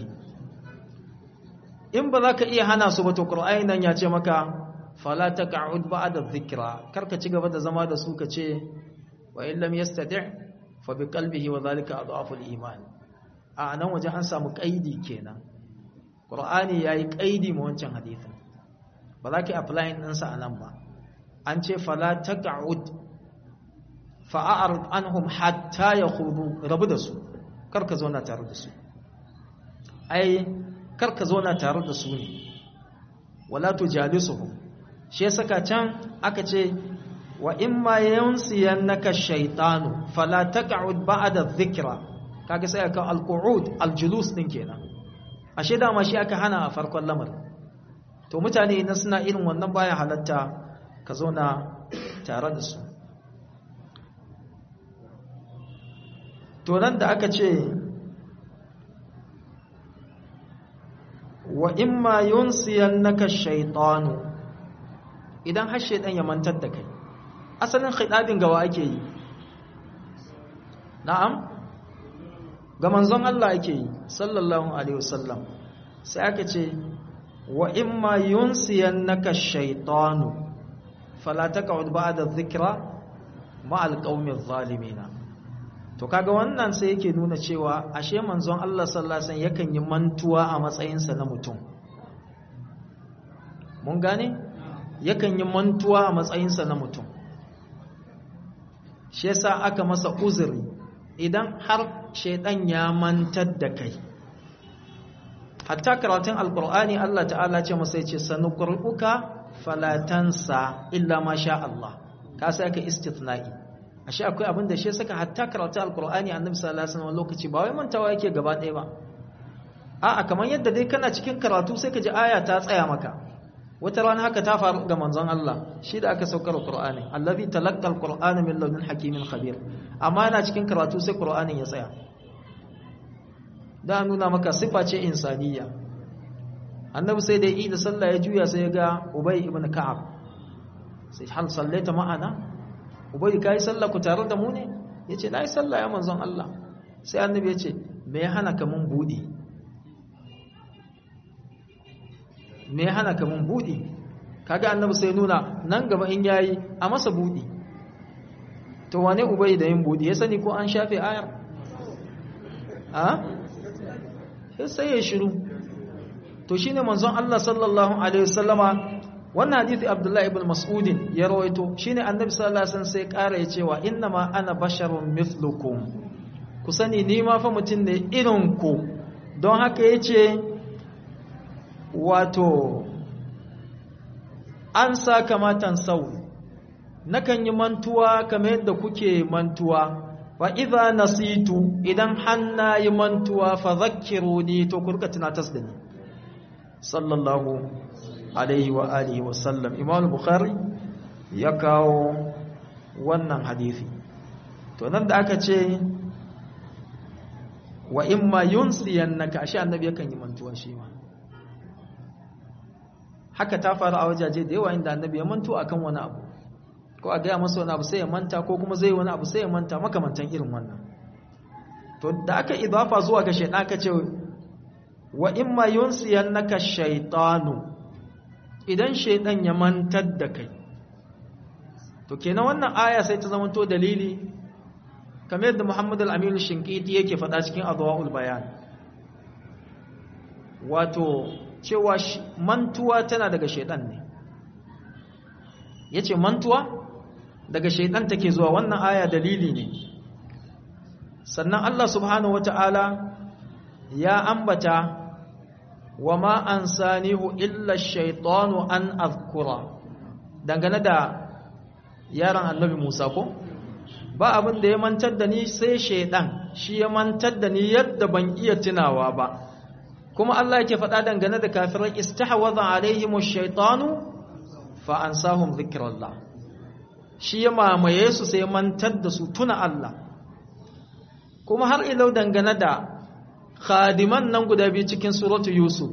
in ba za ka iya hana su ba to qur'ani nan ya ce maka fala taq'ud ba'da dhikra kar ka ci gaba da zama da su ka ce wa in lam yastati' fa bi qalbihi wa dhalika adhafu al-iman a nan waje an samu kaidi kenan qur'ani yayi kaidi ma wancan hadisin ba za ka apply din sa anan ba an ce fala taq'ud fa'a'arid anhum hatta ya hudu rabu da su karka zauna tare da su ai karka zauna tare da su ne wala tujalisuhum shi ya saka can aka ce wa imma yansiyannaka shaytanu fala taq'ud ba'da dhikra kaga sai aka alqu'ud aljulus din kenan ashe dama shi aka hana a farkon lamar to mutane idan suna irin wannan baya halatta ka zauna tare da su to nan da aka ce wa imma yunsiyannaka shaytanu idan har shaytan ya mantar da kai asalin khidabin gawa ake yi na'am ga manzon Allah ake yi sallallahu alaihi wasallam sai aka ce wa imma yunsiyannaka shaytanu fala taq'ud ba'da dhikra ma'al qaumil zalimin to kaga wannan sai yake nuna cewa ashe manzon Allah sallallahu alaihi wasallam yakan yi mantuwa a matsayinsa na mutum mun gane yakan yi mantuwa a matsayinsa na mutum shi yasa aka masa uzuri idan har shaidan ya mantar da kai hatta karatun alkur'ani Allah ta'ala ce masa yace sanuqru'uka falatansa illa ma sha Allah ka sai ka istithna'i ashe akwai abin da shi saka hatta karatun alkur'ani annabi sallallahu alaihi wasallam lokaci ba wai mantawa yake gaba ɗaya ba a'a kamar yadda dai kana cikin karatu sai ka ji aya ta tsaya maka wata rana haka ta faru ga manzon Allah shi da aka saukar Qur'ani allazi talaqqa al-Qur'ana min ladun hakimin khabir amma yana cikin karatu sai Qur'anin ya tsaya da nuna maka sifa ce insaniya annabi sai da yi da sallah ya juya sai ya ga Ubay ibn Ka'ab sai hal sallaita ma'ana Ubay kai sallah ku tare da mu ne yace nayi sallah ya manzon Allah sai annabi ya ce me ya hana ka mun budi me ya hana ka mun buɗi kaga annabi sai nuna nan gaba in yayi a masa buɗi to wane ubai da yin buɗi ya sani ko an shafe ayar a sai ya shiru to shine manzon Allah sallallahu alaihi wasallama wannan hadisi Abdullah ibn Mas'ud ya rawaito shine annabi sallallahu alaihi wasallam sai ƙara ya cewa inna ma ana basharun mithlukum ku sani ni ma fa mutum ne irin ku don haka yace wato an sa kamatan sau nakan yi mantuwa kamar yadda kuke mantuwa wa idza nasitu idan hanna yi mantuwa fa zakkiruni to ku rika tunatas da ni sallallahu alaihi wa alihi wa sallam imam bukhari ya kawo wannan hadisi to nan da aka ce wa imma yunsiyannaka ashe annabi yakan yi mantuwa shi ma haka ta faru a wajaje da yawa inda annabi ya manto akan wani abu ko a gaya masa wani abu sai ya manta ko kuma zai wani abu sai ya manta makamantan irin wannan to da aka idafa zuwa ga shaytan aka ce wa imma yunsiyannaka shaytanu idan shaytan ya mantar da kai to kenan wannan aya sai ta zamanto dalili kamar yadda Muhammad al-Amin al-Shinqiti yake faɗa cikin Adwaul Bayan wato cewa mantuwa tana daga shaidan ne yace mantuwa daga shaidan take zuwa wannan aya dalili ne sannan Allah subhanahu wata'ala ya ambata wa ma ansanihu illa shaitanu an azkura dangane da yaron annabi Musa ko ba abin da ya mantar da ni sai shaidan shi ya mantar da ni yadda ban iya tunawa ba kuma Allah yake faɗa dangane da kafirai istahwadha alaihim ash-shaytanu fa ansahum dhikrallah shi ya mamaye su sai mantar da su tuna Allah kuma har ilau dangane da khadiman nan guda biyu cikin suratu yusuf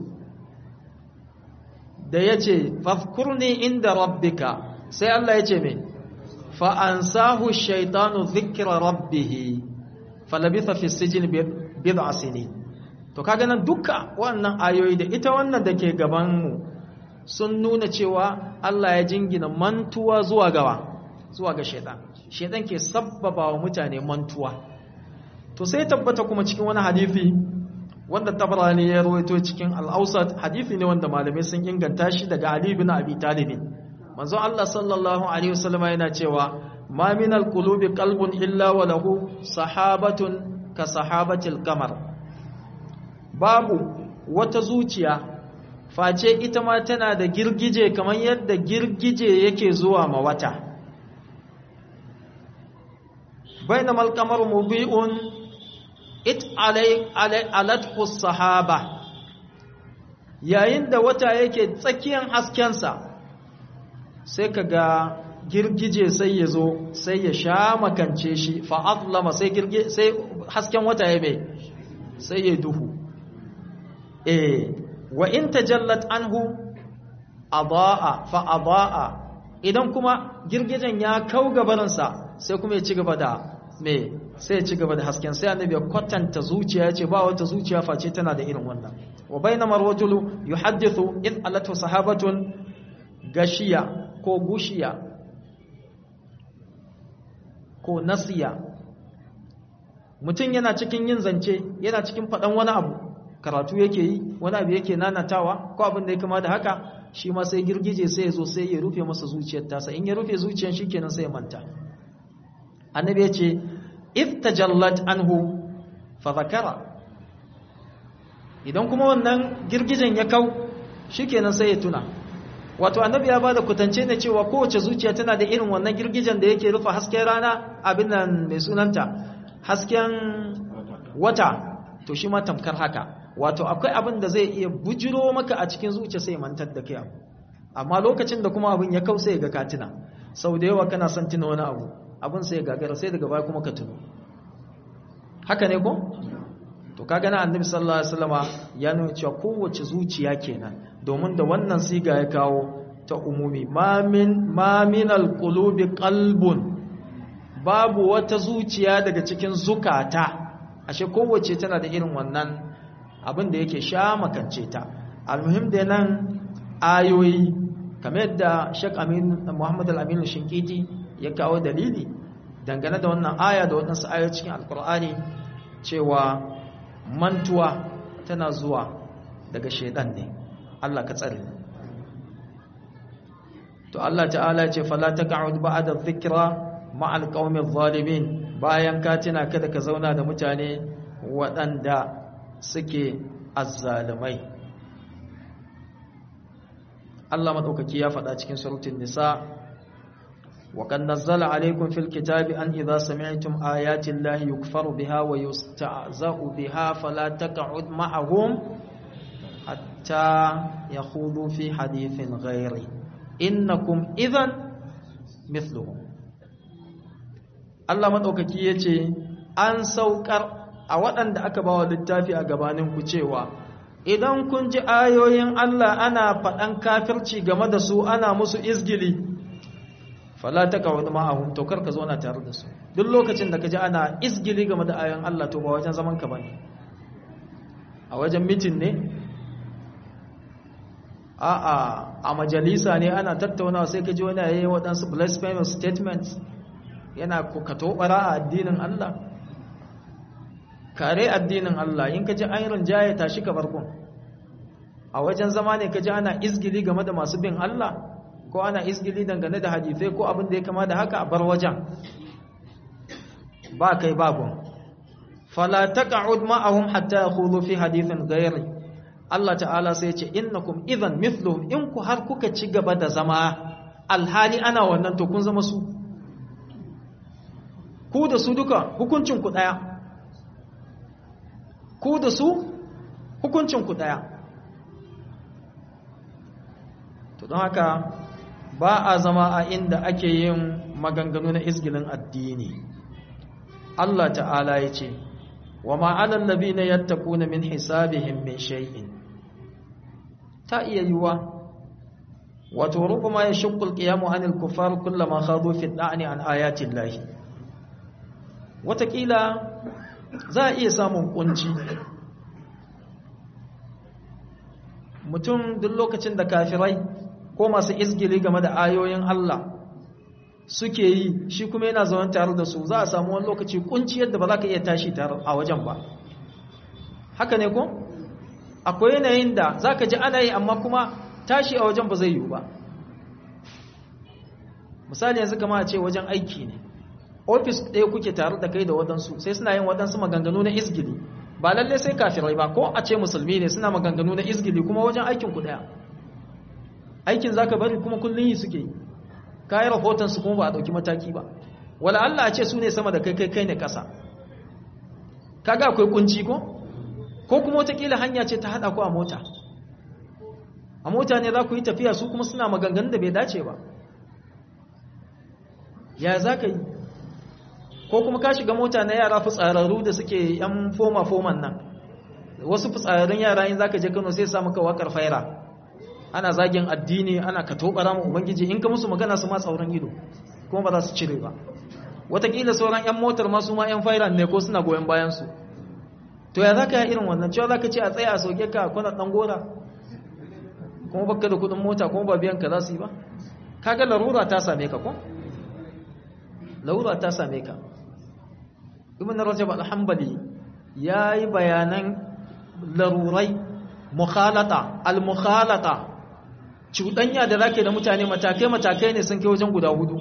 da yace fadhkurni inda rabbika sai Allah yace me fa ansahu ash-shaytanu dhikra rabbih falabitha fi as-sijni bid'a sinin to kaga nan duka wannan ayoyi da ita wannan da ke gabanmu sun nuna cewa Allah ya jingina mantuwa zuwa gawa zuwa ga shaitan shaitan ke sabbaba wa mutane mantuwa to sai tabbata kuma cikin wani hadisi wanda tabarani ya rawaito cikin al-awsat hadisi ne wanda malamai sun inganta shi daga Ali ibn Abi Talib manzo Allah sallallahu alaihi wasallam yana cewa ma min al-qulubi qalbun illa wa lahu sahabatun ka sahabatil qamar babu wata zuciya face ita ma tana da girgije kamar yadda girgije yake zuwa ma wata bainama al-qamar mubi'un it alai alathu sahaba yayin da wata yake tsakiyar haskensa sai kaga girgije sai ya zo sai ya sha makance shi fa'atlama sai sai hasken wata ya mai sai ya duhu eh wa in tajallat anhu adaa fa adaa idan kuma girgijen ya kau gabaransa sai kuma ya ci gaba da me sai ya ci gaba da hasken sai annabi ya kwatanta zuciya ce ba wata zuciya face tana da irin wannan wa bainama rajulu yuhaddithu id alatu sahabatun gashiya ko gushiya ko nasiya mutum yana cikin yin zance yana cikin faɗan wani abu karatu yake yi wani abu yake nanatawa ko abin da ya kama da haka shi ma sai girgije sai ya zo sai ya rufe masa zuciyar tasa in ya rufe zuciyar shi kenan sai ya manta annabi ya ce if tajallat anhu fa zakara idan kuma wannan girgijen ya kau shikenan sai ya tuna wato annabi ya bada kutance ne cewa kowace zuciya tana da irin wannan girgijen da yake rufe hasken rana abin nan mai sunanta hasken wata to shi ma tamkar haka wato akwai abin da zai iya bujiro maka a cikin zuciya sai mantar da kai abu amma lokacin da kuma abin ya kau sai ga katina sau da yawa kana son tuna wani abu abin sai gagara sai daga baya kuma ka tuno haka ne ko to kaga na annabi sallallahu alaihi wasallama ya nuna cewa kowace zuciya kenan domin da wannan siga ya kawo ta umumi ma min ma min alqulubi qalbun babu wata zuciya daga cikin zukata ashe kowace tana da irin wannan abin da yake sha makance ta almuhim da nan ayoyi kamar yadda Sheikh Amin Muhammad Al-Amin Shinkiti ya kawo dalili dangane da wannan aya da waɗansu ayoyi cikin Alkur'ani cewa mantuwa tana zuwa daga shaidan ne Allah ka tsare to Allah ta'ala ce fala taq'ud ba'da dhikra ma'al qaumil zalimin bayan ka tuna kada ka zauna da mutane waɗanda suke azzalumai Allah madaukaki ya faɗa cikin suratul nisa وقد نزل عليكم في الكتاب أن إذا سمعتم آيات الله يكفر بها ويستعزأ بها فلا تقعد معهم حتى يخوضوا في حديث غيره إنكم إذن مثلهم Allah maɗaukaki ya ce, An saukar a waɗanda aka ba wa littafi a gabaninku cewa, Idan kun ji ayoyin Allah ana faɗan kafirci game da su ana musu izgili, fala ta kawai ma'ahun to karka zo na tare da su duk lokacin da ka ji ana izgili game da ayan Allah to ba wajen zaman ka bane a wajen mitin ne a'a a majalisa ne ana tattaunawa sai ka ji wani yayi waɗansu blasphemous statements yana kokato bara a addinin Allah kare addinin Allah in ka ji ayirin jaye tashi ka barkon a wajen zama ne ka ji ana izgili game da masu bin Allah ko ana izgili dangane da hadisai ko abin da ya kama da haka a bar wajen ba kai babun fala taq'ud ma'ahum hatta yakhudhu fi hadithin ghairi Allah ta'ala sai ya ce innakum idhan mithluhum in ku har kuka ci gaba da zama alhali ana wannan to kun zama su ku da su duka hukuncin ku daya ku da su hukuncin ku daya to don haka ba a zama a inda ake yin maganganu na izgilin addini Allah ta'ala ya ce wa ma'alan labi na yattaku na min hisabihim min shay'in ta iya yiwa wato rubama ya shukul qiyamu anil kufar kullama khadu fi da'ni an ayatin lahi watakila za a iya samun kunci mutum duk lokacin da kafirai ko masu izgili game da ayoyin Allah suke yi shi kuma yana zaune tare da su za a samu wani lokaci kunci yadda ba za ka iya tashi tare a wajen ba haka ne ko akwai yanayin da za ka ji ana yi amma kuma tashi a wajen ba zai yiwu ba misali yanzu kama a ce wajen aiki ne ofis ɗaya kuke tare da kai da waɗansu sai suna yin waɗansu maganganu na izgili ba lallai sai kafirai ba ko a ce musulmi ne suna maganganu na izgili kuma wajen aikin ku ɗaya aikin za ka bari kuma kullum yi suke yi kayi rahotonsu kuma ba a ɗauki mataki ba wala Allah a ce su ne sama da kai kai kai ne ƙasa kaga akwai kunci ko ko kuma watakila hanya ce ta haɗa ku a mota a mota ne za ku yi tafiya su kuma suna maganganun da bai dace ba ya za ka yi ko kuma ka shiga mota na yara fitsararru da suke yan foma-foman nan wasu fitsararrun yara in za ka je kano sai samu ka wakar faira ana zagin addini ana ka tobara mu ubangiji in ka musu magana su ma tsauran ido kuma ba za su cire ba watakila sauran yan motar ma su ma yan fairan ne ko suna goyon bayan su to ya zaka yi irin wannan cewa zaka ce a tsaya a soke ka kwana dan gora kuma baka da kudin mota kuma ba biyan ka za su yi ba kaga larura ta same ka ko larura ta same ka ibn rajab al-hanbali yayi bayanan larurai mukhalata al-mukhalata cuɗanya da zake da mutane matakai-matakai ne sun kai wajen guda hudu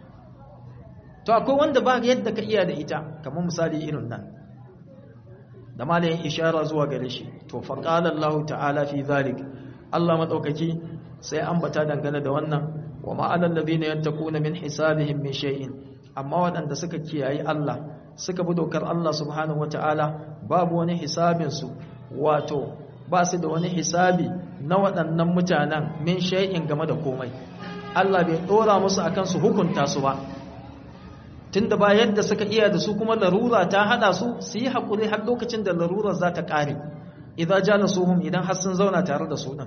to akwai wanda ba yadda ka iya da ita kamar misali irin nan da malayin ishara zuwa gare shi to faqala Allah ta'ala fi zalik Allah madaukaki sai ambata dangane da wannan wa ma'alal ladina yattaquna min hisabihim min shay'in amma waɗanda suka kiyayi Allah suka bi dokar Allah subhanahu wata'ala babu wani hisabin su wato ba su da wani hisabi na waɗannan mutanen min shay'in game da komai Allah bai dora musu akan su hukunta su ba tunda ba yadda suka iya da su kuma larura ta hada su su yi hakuri har lokacin da larurar za ta kare idan jalasuhum idan har sun zauna tare da su din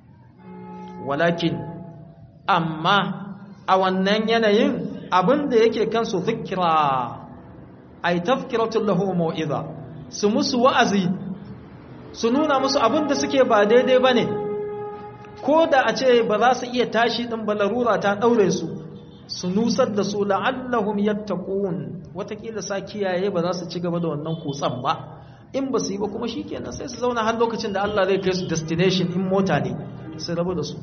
walakin amma a wannan yanayin abin da yake kansu zikira ay tafkiratul lahu mau'iza su musu wa'azi su nuna musu abin da suke ba daidai bane ko da a ce ba za su iya tashi din ba larura ta daure su su nusar da su la'allahum yattaqun watakila sa kiyaye ba za su ci gaba da wannan kutsan ba in ba su yi ba kuma shikenan sai su zauna har lokacin da Allah zai kai su destination in mota ne su rabu da su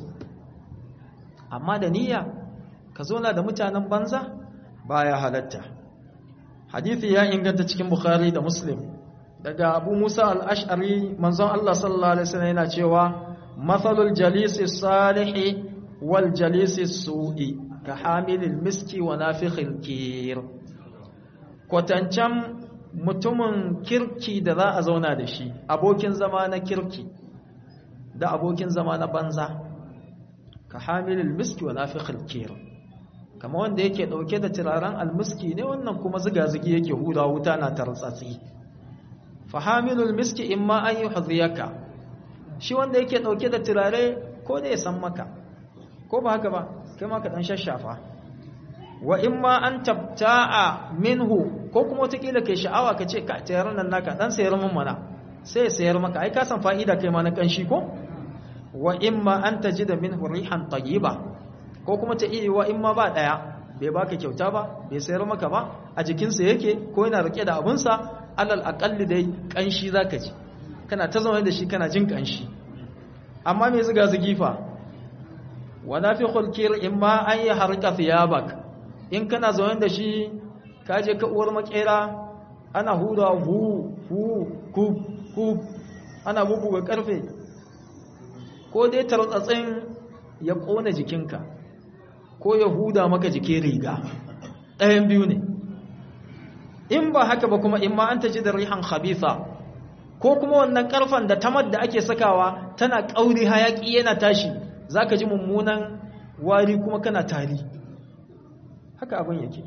amma da niyya ka zauna da mutanen banza baya halatta hadithi ya inganta cikin bukhari da muslim daga abu musa al-ash'ari manzon Allah sallallahu alaihi wasallam yana cewa mathalul jalisi salihi wal jalisi su'i ka hamilil miski wa nafikhil kir kwatancan mutumin kirki da za a zauna da shi abokin zama na kirki da abokin zama na banza ka hamilil miski wa nafikhil kir kama wanda yake dauke da turaren almiski ne wannan kuma ziga-zigi yake huda wuta na tartsatsi fa hamilul miski imma an yuhdhiyaka shi wanda yake dauke da turare ko ne ya san maka ko ba haka ba kai ma ka dan shashafa wa imma an tabta'a minhu ko kuma wataƙila kai sha'awa ka ce ka tayar nan naka dan sayar mun mana sai sayar maka ai ka san fa'ida kai ma na kanshi ko wa imma an tajida minhu rihan tayyiba ko kuma ta iya wa imma ba daya bai baka kyauta ba bai sayar maka ba a jikinsa yake ko yana rike da abunsa alal aqalli dai kanshi zaka ji kana ta zama da shi kana jin kanshi amma me ziga zigifa wa nafikhul kir imma an yahrqa thiyabak in kana zaune da shi ka je ka uwar makera ana huda hu hu ku ku ana bubuga karfe ko dai tartsatsin ya kona jikinka ko ya huda maka jikin riga ɗayan biyu ne in ba haka ba kuma in ma an taji da rihan khabitha ko kuma wannan karfan da tamar da ake sakawa tana kauri hayaki yana tashi zaka ji mummunan wari kuma kana tari haka abin yake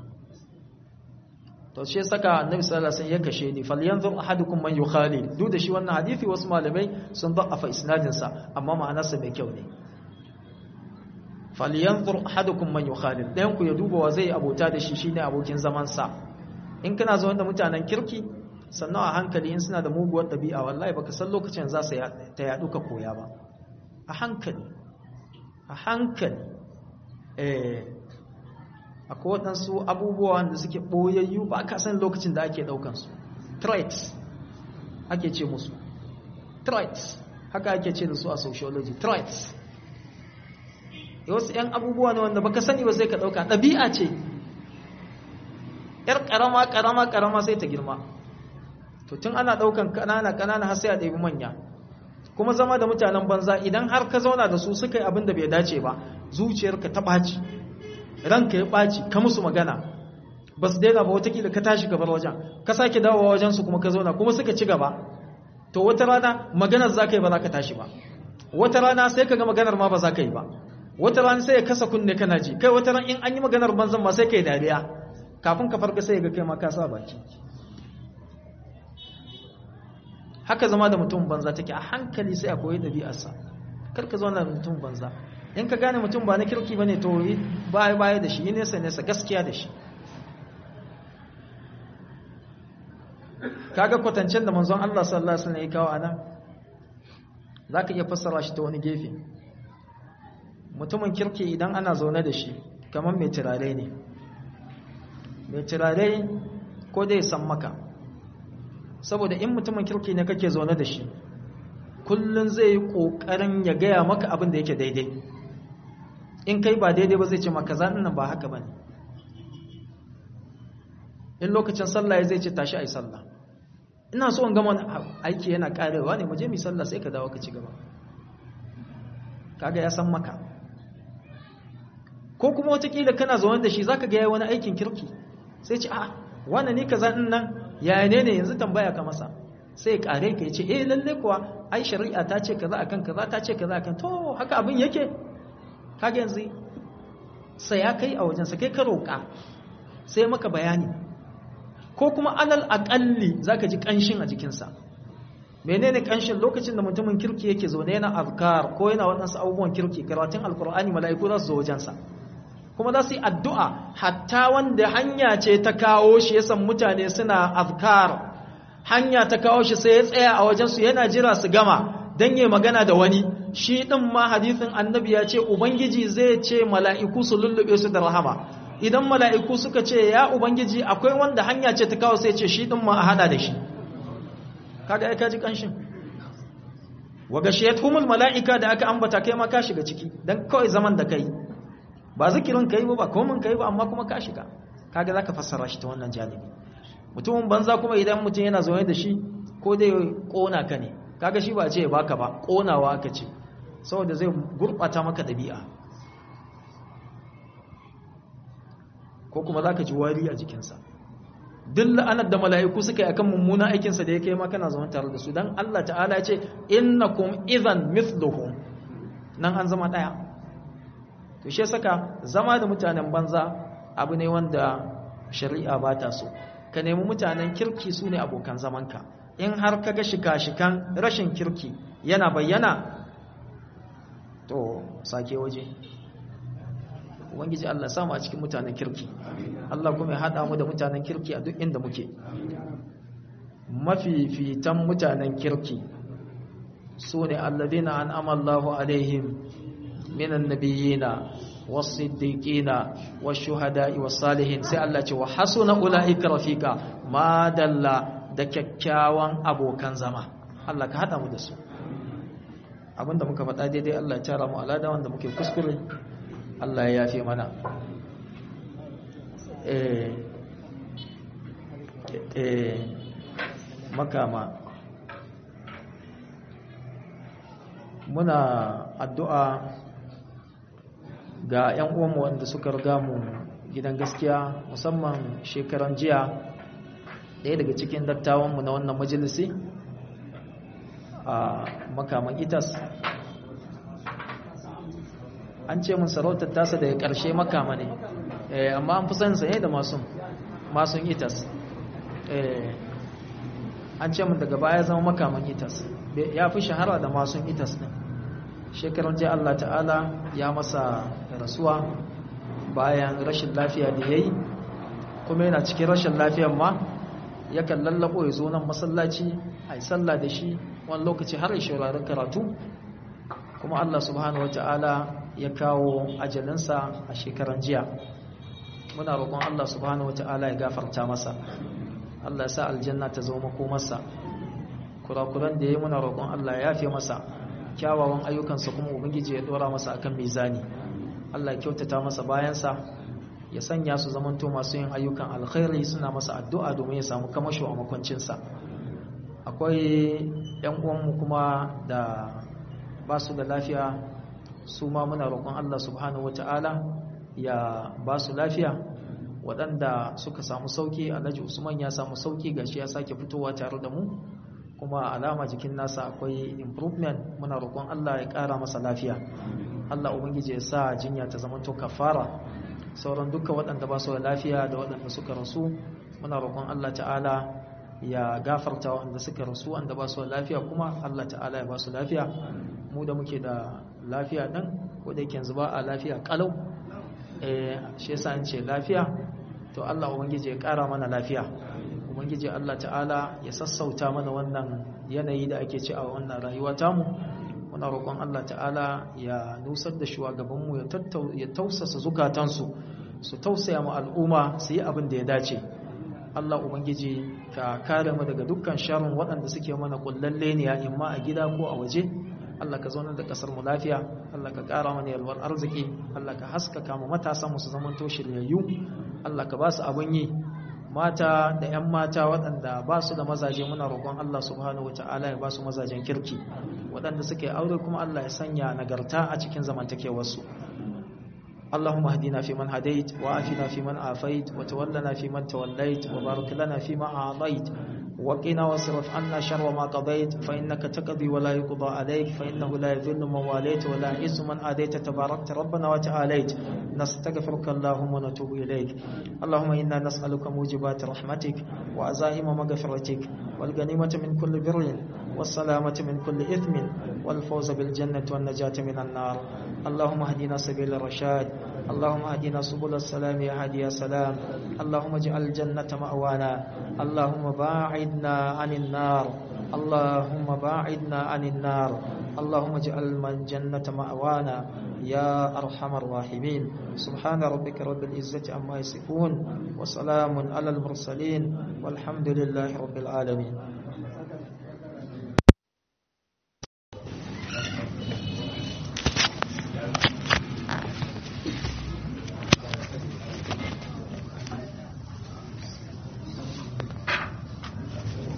to shi saka annabi sallallahu alaihi wasallam ya kashe ni falyanzur ahadukum man yukhali duk da shi wannan hadisi wasu malamai sun da'afa isnadin sa amma ma'anarsa mai kyau ne falyanzur ahadukum man yukhali dan ku ya duba wa zai abota da shi shine abokin zaman sa in kana zo da mutanen kirki sannan a hankali in suna da muguwar dabi'a wallahi baka san lokacin za su ta yadu ka koya ba a hankali a hankali eh akwai waɗansu abubuwa da suke ɓoyayyu ba ka san lokacin da ake ɗaukansu traits ake ce musu traits haka ake ce da su a sociology traits wasu 'yan abubuwa ne wanda baka sani ba sai ka ɗauka ɗabi'a ce ‘yar ƙarama ƙarama ƙarama sai ta girma to tun ana ɗaukan ƙanana ƙanana har sai a ɗabi manya kuma zama da mutanen banza idan har ka zauna da su suka yi abin da bai dace ba zuciyarka ta ɓaci ranka ya ɓaci ka musu magana ba su daina ba watakila ka tashi gabar wajen ka sake dawowa wajensu kuma ka zauna kuma suka ci gaba to wata rana maganar za ka yi ba za ka tashi ba wata rana sai ka ga maganar ma ba za ka yi ba wata rana sai ya kasa kunne kana ji kai wata rana in an yi maganar banzan ma sai ka yi dariya kafin ka farka sai ga kai ma ka sa baki haka zama da mutum banza take a hankali sai a koyi ɗabi'arsa kar ka zauna da mutum banza in ka gane mutum ba na kirki ba ne to baya baya da shi yi nesa nesa gaskiya da shi kaga kwatancen da manzon Allah sallallahu alaihi wasallam ya kawo anan zaka iya fassara shi ta wani gefe mutumin kirki idan ana zaune da shi kamar mai turare ne mai turare ko dai san maka saboda in mutumin kirki ne kake zaune da shi kullun zai yi kokarin ya gaya maka abin da yake daidai in kai ba daidai ba zai ce maka zanen nan ba haka ba ne in lokacin sallah ya zai ce tashi a yi sallah ina so in gama aiki yana karewa ne mu je mu sallah sai ka dawo ka ci gaba kaga ya san maka ko kuma watakila kana zaune da shi zaka ga yayi wani aikin kirki sai ce a wannan ne kaza din nan yaya ne ne yanzu tambaya ka masa sai kare ka yace eh lalle kuwa ai shari'a ta ce kaza akan kaza ta ce kaza akan to haka abin yake kaga yanzu sai ya kai a wajen sa kai ka roka sai maka bayani ko kuma alal aqalli zaka ji kanshin a jikinsa menene kanshin lokacin da mutumin kirki yake zaune yana azkar ko yana waɗansu abubuwan kirki karatun alkur'ani mala'iku za su zo wajensa kuma za su yi addu'a hatta wanda hanya ce ta kawo shi yasan mutane suna azkar hanya ta kawo shi sai ya tsaya a wajensu yana jira su gama don yi magana da wani shi ɗin ma hadithin annabi ya ce ubangiji zai ce mala'iku su lullube su da rahama idan mala'iku suka ce ya ubangiji akwai wanda hanya ce ta kawo sai ce shi ɗin ma a hada da shi kaga ya kaji kanshin waga shayatumul mala'ika da aka ambata kai ma ka shiga ciki dan kawai zaman da kai ba zikirin kai ba ba komin kai ba amma kuma ka shiga kaga zaka fassara shi ta wannan janibi mutumin banza kuma idan mutum yana zaune da shi ko dai kona ka ne kaga shi ba ce ya baka ba konawa aka ce saboda zai gurbata maka dabi'a ko kuma zaka ji wari a jikinsa duk la'anar da mala'iku suka yi akan mummuna aikinsa da ya kai makana zama tare da su don Allah ta'ala ce innakum idhan mithluhum nan an zama ɗaya to shi saka zama da mutanen banza abu ne wanda shari'a ba ta so ka nemi mutanen kirki su ne abokan zamanka in har ka ga shika-shikan rashin kirki yana bayyana to sake waje ubangiji Allah samu a cikin mutanen kirki Allah kuma ya haɗa mu da mutanen kirki a duk inda muke mafifitan mutanen kirki su ne alladina an amallahu alaihim minan nabiyina wasiddiqina washuhada'i wasalihin sai Allah ce wa hasuna ulaika rafika ma dalla da kyakkyawan abokan zama Allah ka haɗa mu da su abinda muka faɗa daidai Allah ya tara mu alada wanda muke kuskure Allah ya yafe mana eh eh makama muna addu'a ga 'yan uwanmu wanda suka riga mu gidan gaskiya musamman shekaran jiya ɗaya daga cikin dattawanmu na wannan majalisi a makaman itas an ce mun sarautar tasa daga ƙarshe makama ne amma an fi san saye da masun itas an ce mun daga baya zama makaman itas ya fi shahara da masun itas ɗin shekaran jiya Allah ta'ala ya masa rasuwa bayan rashin lafiya da ya yi kuma yana cikin rashin lafiyan ma yakan lallabo ya zo nan masallaci a yi sallah da shi wani lokaci har ya shaurarin karatu kuma Allah subhanahu wata'ala ya kawo ajalinsa a shekaran jiya muna roƙon Allah subhanahu wata'ala ya gafarta masa Allah ya sa aljanna ta zama makomarsa kurakuran da ya yi muna roƙon Allah ya yafe masa kyawawan ayyukansa kuma ubangiji ya dora masa akan mizani Allah ya kyautata masa bayansa ya sanya su zamanto masu yin ayyukan alkhairi suna masa addu'a domin ya samu kamasho a makwancinsa akwai yan uwanmu kuma da ba su da lafiya su ma muna roƙon Allah subhanahu wata'ala ya ba su lafiya waɗanda suka samu sauki alhaji usman ya samu sauki gashi ya sake fitowa tare da mu kuma alama jikin nasa akwai improvement muna roƙon Allah ya ƙara masa lafiya Allah ubangiji ya sa jinya ta zama to kafara sauran duka waɗanda ba su da lafiya da waɗanda suka rasu muna roƙon Allah ta'ala ya gafarta waɗanda suka rasu wanda ba su da lafiya kuma Allah ta'ala ya ba su lafiya mu da muke da lafiya ɗin ko da yake yanzu ba a lafiya ƙalau eh shi yasa an ce lafiya to Allah ubangiji ya ƙara mana lafiya ubangiji Allah ta'ala ya sassauta mana wannan yanayi da ake ci a wannan rayuwa tamu muna roƙon Allah ta'ala ya nusar da shugabanmu ya tausasa zukatansu su tausaya mu al'umma su yi abin da ya dace Allah ubangiji ka kare mu daga dukkan sharrin waɗanda suke mana kullalle ne ya imma a gida ko a waje Allah ka zaunar da kasar mu lafiya Allah ka ƙara mana yalwar arziki Allah ka haskaka mu matasan mu su zamanto shiryayyu Allah ka ba su abin yi mata da 'yan mata waɗanda ba su da mazaje muna roƙon Allah subhanahu wata'ala ya ba su mazajen kirki waɗanda suke aure kuma Allah ya sanya nagarta a cikin zamantakewarsu اللهم اهدنا فيمن هديت وعافنا فيمن عافيت وتولنا فيمن توليت وبارك لنا فيما أعطيت وقنا واصرف عنا شر ما قضيت فإنك تقضي ولا يقضى عليك فإنه لا يذل من واليت ولا يعز من آديت تباركت ربنا وتعاليت نستغفرك اللهم ونتوب إليك اللهم إنا نسألك موجبات رحمتك وعزائم مغفرتك والغنيمة من كل بر والسلامة من كل إثم والفوز بالجنة والنجاة من النار اللهم اهدنا سبيل الرشاد اللهم اهدنا سبل السلام يا هادي يا سلام اللهم اجعل الجنة مأوانا اللهم باعدنا عن النار اللهم باعدنا عن النار اللهم اجعل من جنة مأوانا يا أرحم الراحمين سبحان ربك رب العزة عما يصفون وسلام على المرسلين والحمد لله رب العالمين